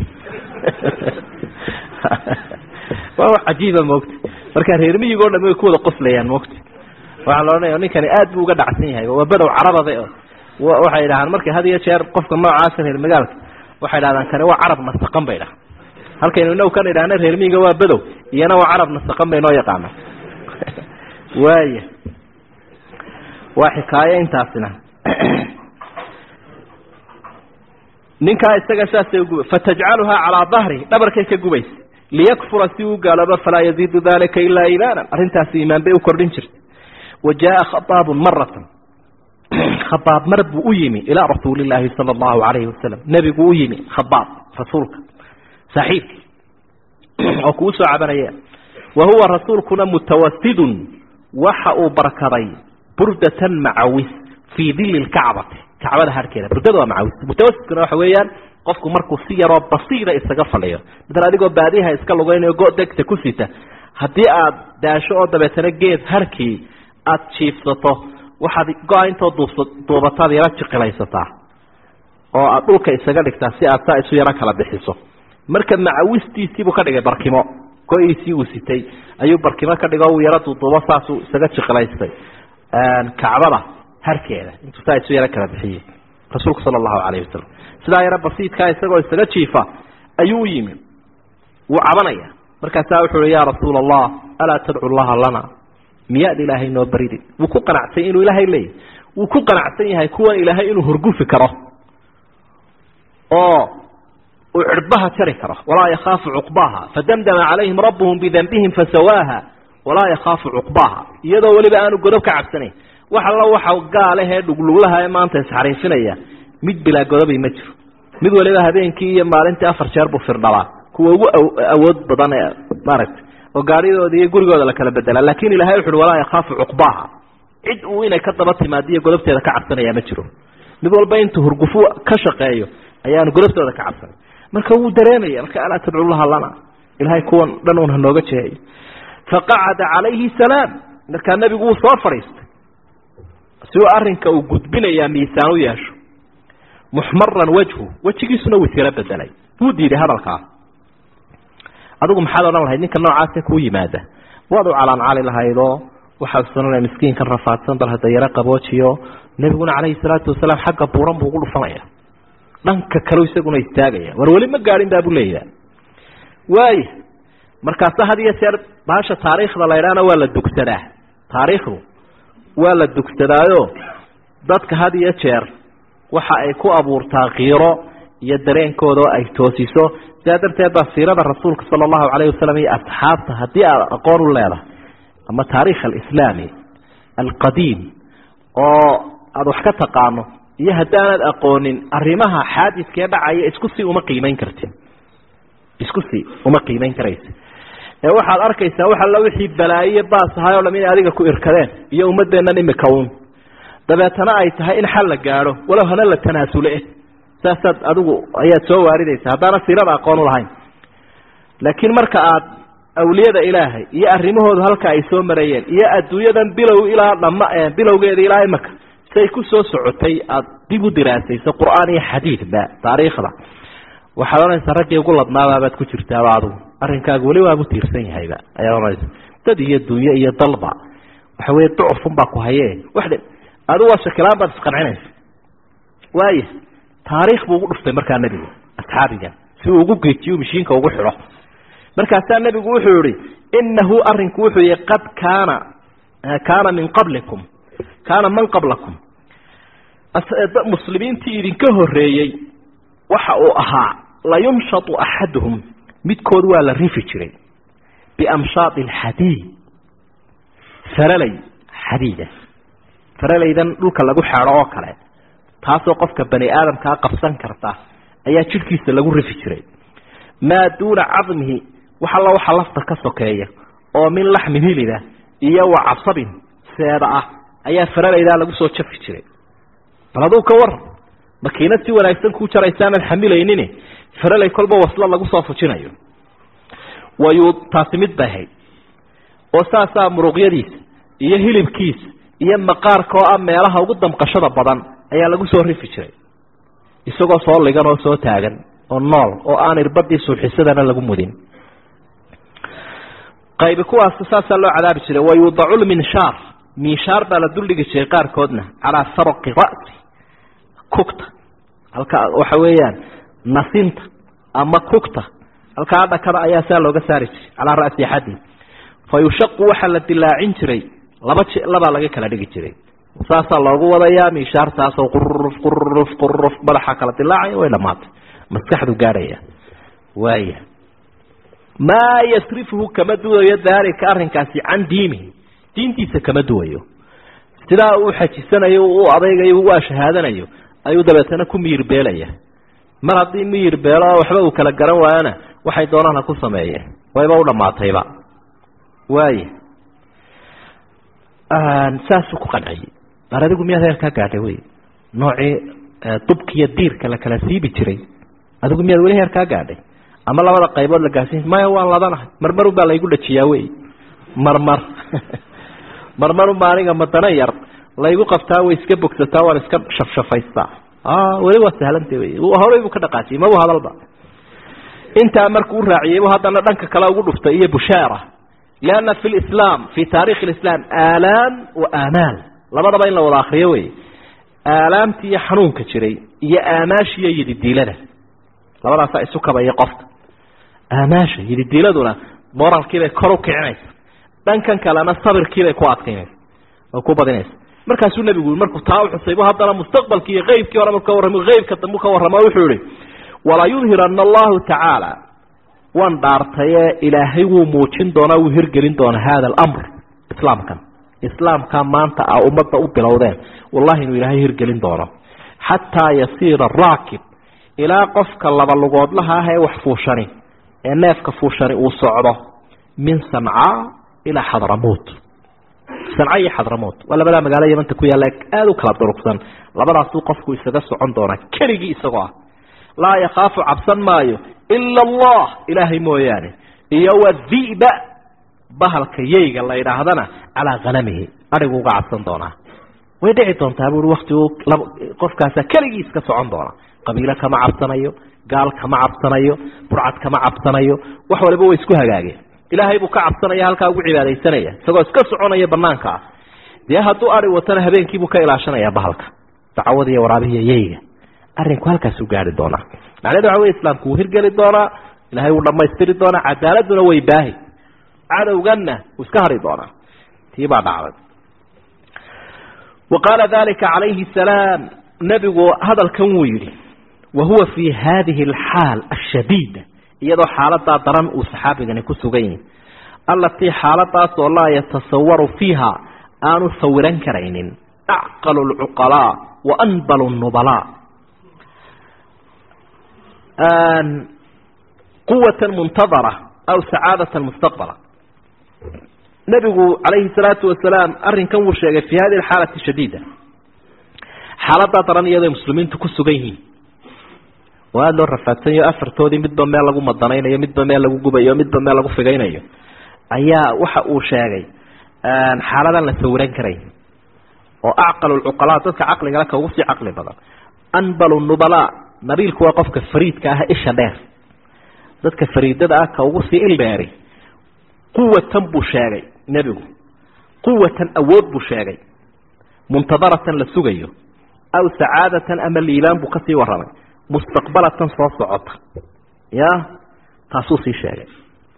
waa wax cajiiba mogta marka reer miyigoo dham way ku wada qoslayaan mogta waxaa la odhanaya ninkani aad buu uga dhacsan yahay waa badow carabada waxay idhahaan marka had iyo jeer qofka noocaasa reer magaalka waxay dhahdaan kani waa carab nasaqan bay dhaha halkaynu inagu kan idhahna reer miyiga waa badow iyana waa carab nasaqan bay noo yaqaana waaya waa xikaayo intaasina ninkaa isaga saasay uguba fatajcaluhaa calaa dahri dhabarkay ka gubaysa liyakfura si uu gaaloobo falaa yaziidu dalika ilaa iimaanan arrintaasi iimaan bay u kordhin jirtay wa jaaa khabaabun maratan khabaab mar buu u yimi ilaa rasuuli illaahi sala allahu calayhi wasalam nebigu u yimi khabaab rasuulka saaxiibkii oo kuu soo cabanaya wa huwa rasuulkuna mutawasidun waxa uu barkaday burdatan macawis fii dili lkacbati kacbada harkeeda burdada waa macawis mutawasidkuna waxa weeyaan qofku markuu si yaroo basiira isaga fadhiyo midan adigoo baadiyaha iska lugaynayo go degta ku sita haddii aad daasho oo dabeetana geed harkii aada jiifsato waxaad go-a intoo duubsa duubataad yaro jiqilaysataa oo aada dhulka isaga dhigtaa si aad saa isu yaro kala bixiso marka macawistiisiibuu ka dhigay barkimo go-iisii uu sitay ayuu barkimo ka dhigo uu yaro duuduubo saasuu isaga jiqilaystay kacbada harkeeda intuu saa isu yaro kala bixiyey rasuulku sala allahu calayhi wasalam sidaa yaro basiidkaa isagoo isaga jiifa ayuu u yimi wuu cabanaya markaasaa wuxuu uhi yaa rasuula allah alaa tadcu llaha lana miyaad ilaahay noo baridi wuu ku qanacsan inuu ilaahay leeyahy wuu ku qanacsan yahay kuwan ilaahay inuu horgufi karo oo uu cirbaha jari karo walaa yakhaafu cuqbaaha fadamdama calayhim rabbuhum bidanbihim fasawaaha walaa yakhaafu cuqbaaha iyadoo weliba aanu godob ka cabsanayn wax alla waxa gaalehee dhugluglaha ee maanta isxariifinaya mid bilaa godobi ma jiro mid waliba habeenkii iyo maalintii afar jeer buu firdhabaa kuwa ugu awood badan ee maaragtay oo gaadhidooda iyo gurigooda la kala bedelaa laakin ilahay wuxu uhi walaa yakhaafu cuqbaaha cid uu inay ka daba timaadiyo godobteeda ka cabsanaya ma jiro mid walba intuu hurgufu ka shaqeeyo ayaanu golaftooda ka cabsanay marka wuu dareemaya marka alaa tadcu laha lana ilahay kuwan dhan un hanooga jeeyo faqacada calayhi salaam markaa nebigu wuu soo fadhiistay si uu arrinka uu gudbinayaa miisaan u yeesho muxmaran wajhu wejigiisuna wuu tiro bedelay wuu diiday hadalkaa adigu maxaad odhan lahayd ninka noocaase kuu yimaada waad u calaancali lahaydoo waxaad sanana miskiinkan rafaadsan bal hadda yaro qaboojiyo nebiguna calayhi salaatu wasalaam xagga buuran buu ugu dhufanaya dhanka kale isaguna istaagaya war weli ma gaadhin baa buu leeyaha waaya markaasa had iyo jeer baasha taariikhda la ydhaana waa la dugsadaa taariikhdu waa la dugsadaayo dadka had iyo jeer waxa ay ku abuurtaa kiiro iyo dareenkooda oo ay toosiso sidaa darteed baa siirada rasuulka sala allahu calayhi wasalam iyo asxaabta haddii aad aqoon u leedahay ama taariikh alislaami alqadiim oo aada wax ka taqaano iyo haddaanad aqoonin arrimaha xaadidkee dhacaya isku sii uma qiimeyn karti isku sii uma qiimeyn karaysa ee waxaad arkaysaa wax alla wixii balaayiyo baas ahay o dham inay adiga ku irkadeen iyo ummadeennan imika uun dabeetana ay tahay in xal la gaadho walow hana la tanaasule saasaad adigu ayaad soo waaridaysa haddaana siirada aqoon u lahayn laakiin marka aad awliyada ilaahay iyo arrimahoodu halka ay soo marayeen iyo adduunyadan bilow ilaa dhama bilowgeeda ilaa imaka say ku soo socotay aada dib u diraasayso qur-aan iyo xadiidba taariikhda waxaad odhanaysaa raggii ugu ladnaabaabaad ku jirtaaba adigu arrinkaagu weli waabu tiirsan yahayba ayaad odhanaysa dad iyo dunyo iyo dalba waxa weye ducufun baa ku haye wax adigu waa shakilaan baad isqancinaysa waaya taariikh buu ugu dhuftay markaa nebigu asxaabigan si uu ugu geejiyo mishiinka ugu xidho markaasaa nebigu wuxuu yihi inahu arinku wuxuu yihi qad kaana kaana min qablikum kaana man qablakum muslimiintii idinka horeeyey waxa uu ahaa layumshatu axaduhum midkood waa la rifi jiray biamshaadi alxadiid faralay xadiida faralaydan dhulka lagu xeedho oo kale taasoo qofka bani aadamkaa qabsan karta ayaa jidhkiisa lagu rifi jiray maa duuna cadmihi wax alla waxa lafta ka sokeeya oo min laxmin hilida iyo wa casabin seeda ah ayaa faralaydaa lagu soo jafi jiray bal aduu ka war makiinad si wanaagsan kuu jaraysaanad xamilaynin faralay kolba waslo lagu soo fujinayo wayuu taasi mid bay ahayd oo saasaa muruqyadiisa iyo hilibkiisa iyo maqaarka oo ah meelaha ugu damqashada badan ayaa lagu soo rifi jiray isagoo soo ligan oo soo taagan oo nool oo aan irbadii suuxisadana lagu mudin qaybi kuwaas saasaa loo cadaabi jiray wayudacu lminshaar minshaar baa la duldhigi jiray qaarkoodna calaa farqi ra'si kugta halka waxa weeyaan nasinta ama kugta halkaa dhakada ayaa saa looga saari jiray calaa ra'si axadi fa yushaqu waxaa la dilaacin jiray laba j labaa laga kala dhigi jiray saasaa loogu wadayaa minshaartaasoo quruf quruf quruf madaxa kala dilaacaya way dhamaatay maskaxdu gaadhaya waaya maa yasrifuhu kama duwayo daalika arrinkaasi can diinihi diintiisa kama duwayo sidaa uu xajisanayo u adaygayo u ashahaadanayo ayuu dabeetana ku miyir beelaya mar haddii miyir beelo oo waxba uu kala garan waayana waxay doonaan ha ku sameeyeen wayba u dhammaatayba waaya saasuu ku qanciyey mar adigu miyaad heerkaa gaadhay wey noocii dubkiiyo diirka la kala siibi jiray adigu miyaad weli heerkaa gaadhay ama labada qaybood la gaarsiin maya waan ladanahay marmarun baa laygu dhajiyaa wey marmar marmarunbaa aniga madana yar laygu qabtaa way iska bogsataa waan iska shafshafaystaa weli waa sahlanta wey horey buu ka dhaqaajiyey mabu hadalba intaa markuu u raaciyey bu haddana dhanka kale ugu dhuftay iyo bushaara lianna fi lislaam fi taarikhi lislaam aalaam wa aamaal labadaba in la wada akriyo wey aalaamtii iyo xanuunka jiray iyo aamaashiiyo yididiilada labadaasaa isu kabaya qofka aamaasha yididiiladuna moralkiibay kor u kicinaysa dhankan kalena sabirkiibay ku adkaynaysa oo ku badinaysa markaasuu nebigu markuu taa uxusay bu haddana mustaqbalkii iyo qeybkii hore marka warramo qeybka dambu ka warramo wuxuu yihi walaa yudhirana allahu tacaala waan dhaartaye ilaahay wuu muujin doonaa wuu hirgelin doonaa hada alamr islaamkan islaamka maanta a ummadda u bilowdeen wallahi inuu ilaahay hirgelin doono xataa yasiira raakib ilaa qofka laba lugoodlaha ah ee wax fuushani ee neefka fuushani uu socdo min sancaa ilaa xadramuut sanca iyo xadramuut waa labadaa magaalo yamanta ku yaalla aada u kala durugsan labadaasuu qofku isaga socon doonaa keligii isagoo ah laa yakhaafu cabsan maayo ila allah ilaahay mooyaane iyo wadi'ba bahalka yeyga la yidhaahdana calaa hanamihi adhigu uga cabsan doonaa way dhici doontaa buui waktigu qofkaasa keligii iska socon doona qabiilo kama cabsanayo gaal kama cabsanayo burcad kama cabsanayo wax waliba way isku hagaageen ilaahay buu ka cabsanaya halkaa ugu cibaadaysanaya isagoo iska soconaya banaanka ah dee hadduu ari watana habeenkiibuu ka ilaashanaya bahalka dacwada iyo waraabihiiyo yeyga arrinku halkaasuu gaari doonaa macnahedu waxa wey islaamku wuu hirgeli doonaa ilahay wuu dhamaystiri doonaa cadaaladuna way baahi cadowganna wuu iska hari doonaa tii baa dhacday wa qaala dalika calayhi salaam nebigu hadalkan wuu yidhi wa huwa fii hadihi alxaal ashadiida iyadoo xaaladaa daran uu saxaabigani ku sugan yihi allatii xaaladaas oo laa yatasawaru fiiha aanu sawiran karaynin acqalu lcuqalaa wa anbalu nubalaa quwatan muntadara aw sacaadatan mustaqbala nebigu calayhi salaatu wasalaam arrinkan wuu sheegay fi hadihi alxaalati shadiida xaaladaa daran iyadoo muslimiintu ku sugan yihiin oo aada loo rafaadsanyayo afartoodii midba meel lagu madanaynayo midba meel lagu gubayo midba meel lagu figaynayo ayaa waxa uu sheegay xaaladan la sawiran karay oo acqalu lcuqalaa dadka caqligale ka ugu sii caqli badan anbalu nubalaa nabiilku waa qofka fariidka ah isha dheer dadka fariidada ah ka ugu sii ildheeri quwatan buu sheegay nebigu quwatan awood buu sheegay muntadaratan la sugayo aw sacaadatan ama liibaan buu kasii warramay mustaqbalatan soo socota ya taasuu sii sheegay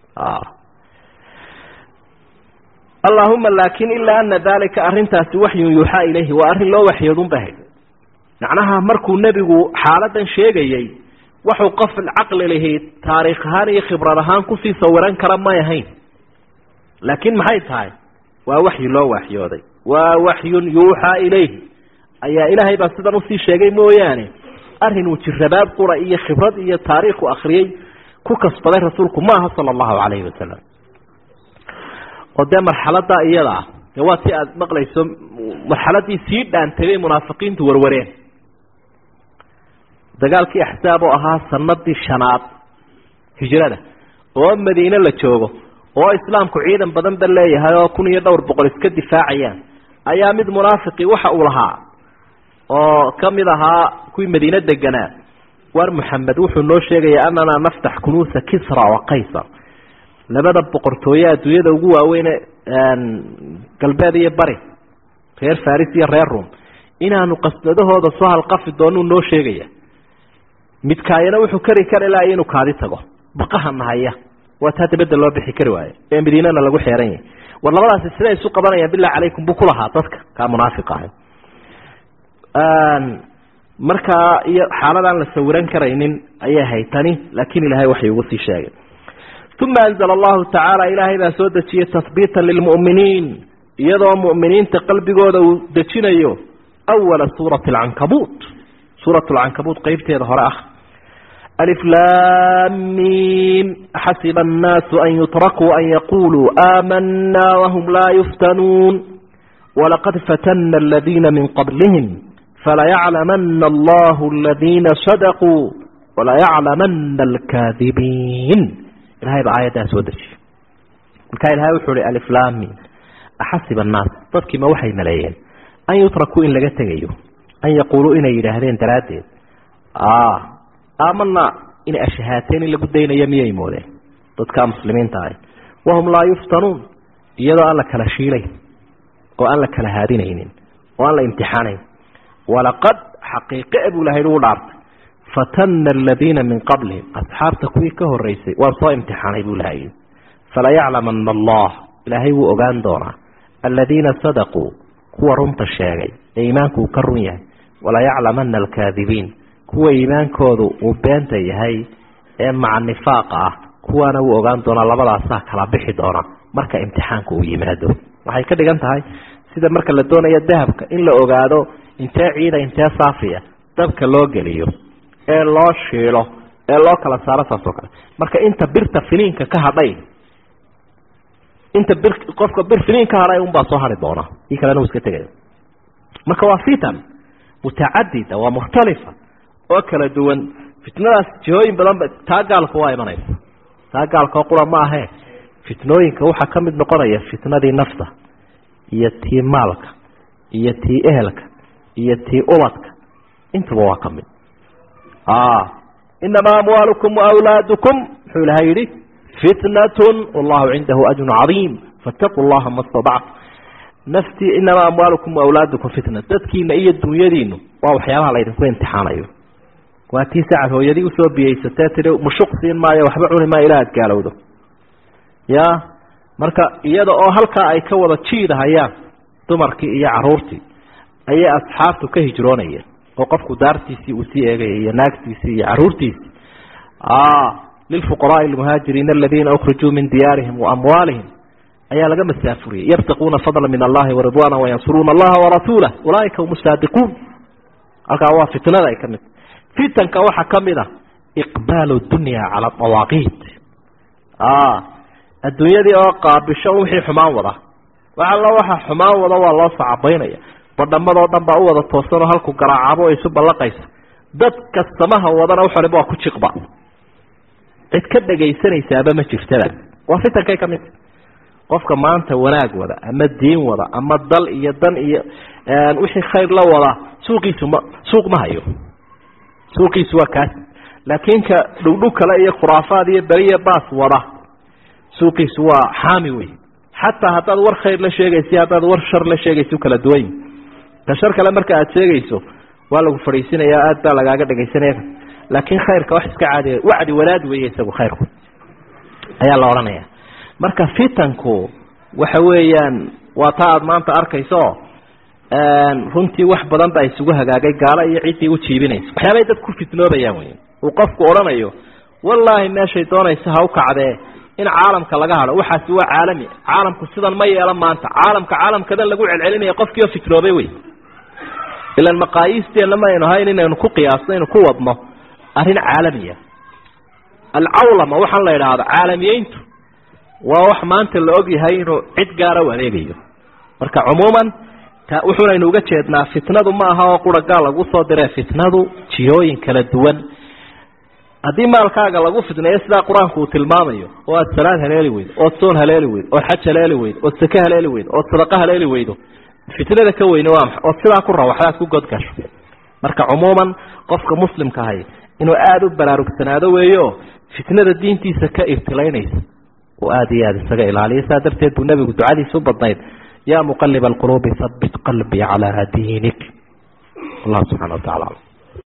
allahuma laakin ilaa ana dalika arrintaasi waxyun yuuxaa ilayhi waa arrin loo waxyoodun bahay macnaha markuu nebigu xaaladan sheegayey waxuu qof caqli lihi taariikh ahaan iyo khibrad ahaan kusii sawiran kara may ahayn laakiin maxay tahay waa waxyi loo waxyooday waa waxyun yuuxaa ilayhi ayaa ilaahay baa sidan usii sheegay mooyaane arrin uu jirabaab qura iyo khibrad iyo taariikhu akriyey ku kasbaday rasuulku maaha sala allahu calayhi wasalam oo dee marxaladaa iyada ah dee waa ti aada maqlayso marxaladii sii dhaantay bay munaafiqiintu warwareen dagaalkii axsaab oo ahaa sanadii shanaad hijrada oo madiine la joogo oo islaamku ciidan badan ba leeyahay oo kun iyo dhowr boqol iska difaacayaan ayaa mid munaafiqi waxa uu lahaa oo kamid ahaa kuwii madiine deganaa war maxamed wuxuu noo sheegaya ananaa naftax kunuusa kisra wa qaysar labada boqortooye adduunyada ugu waaweyne galbeed iyo bari reer faris iyo reer rum inaanu qasnadahooda soo halqafi doonuu noo sheegaya midkaayana wuxuu kari kari laha inuu kaadi tago baqaha nahaya waa taa dabadda loo bixi kari waayo ee madiinana lagu xeeran yahay war labadaasi siday isu qabanayaan bilah calaykum buu kulahaa dadka kaa munaafiq ahay markaa iyo xaaladaan la sawiran karaynin ayay haytani laakiin ilaahay waxay ugu sii sheegay uma anzla allahu tacaala ilaahay baa soo dejiyey tahbiitan lilmu'miniin iyadoo mu'miniinta qalbigooda uu dejinayo awala suurati alcankabuut suurat lcankabuut qeybteeda hore ah aliflaamiim xasiba annaasu an yutrakuu an yaquluu aamanaa wahum laa yuftanuun walaqad fatana aladiina min qablihim falayaclamana allahu aladiina sadaquu walayaclamana alkaadibiin ilahay baa aayaddaa soo dejiyey markaa ilahay wuxuu hi aliflamin axasiba annaas dadkiima waxay maleeyeen an yutrakuu in laga tegayo an yaquuluu inay yidhaahdeen daraaddeed aamanaa inay ashahaateen in lagu daynayo miyay moodeen dadka muslimiinta ahi wahum laa yuftanuun iyadoo aan la kala shiilayn oo aan la kala haadinaynin oo aan la imtixaanayn walaqad xaqiiqe buu ilahay ugu dhaartay fatana aladiina min qablihim asxaabta kuwii ka horeysay waan soo imtixaanay buu ilahay falayaclamana allah ilaahay wuu ogaan doonaa aladiina sadaquu kuwa runta sheegay ee iimaanku uu ka run yahay walayaclamana alkaadibiin kuwa iimaankoodu uu beenta yahay ee maca nifaaqa ah kuwaana wuu ogaan doonaa labadaasaa kala bixi doona marka imtixaanka uu yimaado waxay ka dhigan tahay sida marka la doonayo dahabka in la ogaado intee ciida intee saafiya dabka loo geliyo ee loo shiilo ee loo kala saaro saas oo kale marka inta birta finiinka ka hadhay inta bir qofka bir finiin ka hadhay unbaa soo hari doona ii kalena uu iska tegaya marka waa fitan mutacadida waa mukhtalifa oo kala duwan fitnadaas jihooyin badan ba taa gaalku waa imanaysa taa gaalkao qura ma ahee fitnooyinka waxaa ka mid noqonaya fitnadii nafta iyo tii maalka iyo tii ehelka iyo tii ubadka intuba waa ka mid inamaa amwaalukum waawlaadukum muxuu ilahay yihi fitnatun wallahu cindahu ajrun cadiim fattaquu llaha ma stadactu naftii inamaa amwaalukum waawlaadukum fitna dadkiina iyo dunyadiinu waa waxyaabaha laydinku imtixaanayo waa tii sacad hooyadii usoo biyeysatee tii mushuq siin maayo waxba cuni maayo ilaa aad gaalowdo ya marka iyada oo halkaa ay ka wada jiidahayaan dumarkii iyo caruurtii ayay asxaabtu ka hijroonayeen oo qofku daartiisii uu sii eegaya iyo naagtiisii iyo caruurtiisii lilfuqaraai almuhaajiriina aladiina ukrijuu min diyaarihim waamwaalihim ayaa laga masaafuriyey yabtaquuna fadla min allahi waridwaana wayansuruuna allaha warasuulah ulaaika hum saadiquun halkaa waa fitnada ay ka mid fitanka waxaa ka mid ah iqbaalu dunya cala dawaaqiit adduunyadii oo qaabisho wixii xumaan wada wax alla waxa xumaan wada waa loo sacabaynaya badhamadoo dhan baa u wada toosanoo halku garaacabo o isu ballaqaysa dadka samaha wadana waxoliba waa ku jiqba cid ka dhegaysanaysaaba ma jirtada waa fitankay ka mid qofka maanta wanaag wada ama diin wada ama dal iyo dan iyo wixii khayr la wada suuqiisu ma suuq ma hayo suuqiisu waa kaas laakiin ka dhugdhug kale iyo khuraafaad iyo beriya baas wada suuqiisu waa xaami wey xataa haddaad war khayr la sheegaysa haddaad war shar la sheegaysa kala duwan ka shar kale marka aad sheegayso waa lagu fadhiisinaya aad baa lagaaga dhegaysanaya laakiin khayrka wax iska caadiya wacdi wanaad weeye isagu khayrku ayaa la odhanaya marka fitanku waxa weeyaan waa taa aada maanta arkayso runtii wax badan baa isugu hagaagay gaalo iyo ciddii u jiibinaysa waxyaabay dad ku fitnoobayaan wey uu qofku odhanayo wallaahi meeshay doonaysa ha u kacdee in caalamka laga hadho waxaasi waa caalami caalamku sidan ma yeelan maanta caalamka caalamkadan lagu celcelinaya qofkii oo fitnoobay wey ilan maqaayiisteenna ma aynu ahayn inaynu ku qiyaasno inu ku wadno arrin caalamiya alcawlama waxaan la idhaahdo caalamiyeyntu waa wax maanta la og yahay inuu cid gaara u adeegayo marka cumuuman wuxuunaynu uga jeednaa fitnadu ma aha oo qura gaal lagu soo diree fitnadu jihooyin kala duwan haddii maalkaaga lagu fitneeyo sidaa qur-aanku uu tilmaamayo oo aad salaad haleeli weydo ood soon haleeli weydo ood xaj haleeli weydo ood sake haleeli weydo ood sadaqa haleeli weydo fitnada ka weyne waa maxa ood sidaa ku rawaxdaad ku godgasho marka cumuuman qofka muslimka ahay inuu aada u baraarugsanaado weeyo fitnada diintiisa ka ibtilaynaysa oo aada iyo aada isaga ilaaliyo saa darteed buu nebigu ducadiisa u badnayd yaa muqaliba alquluubi habit qalbii calaa diinik allah subxana wa tacala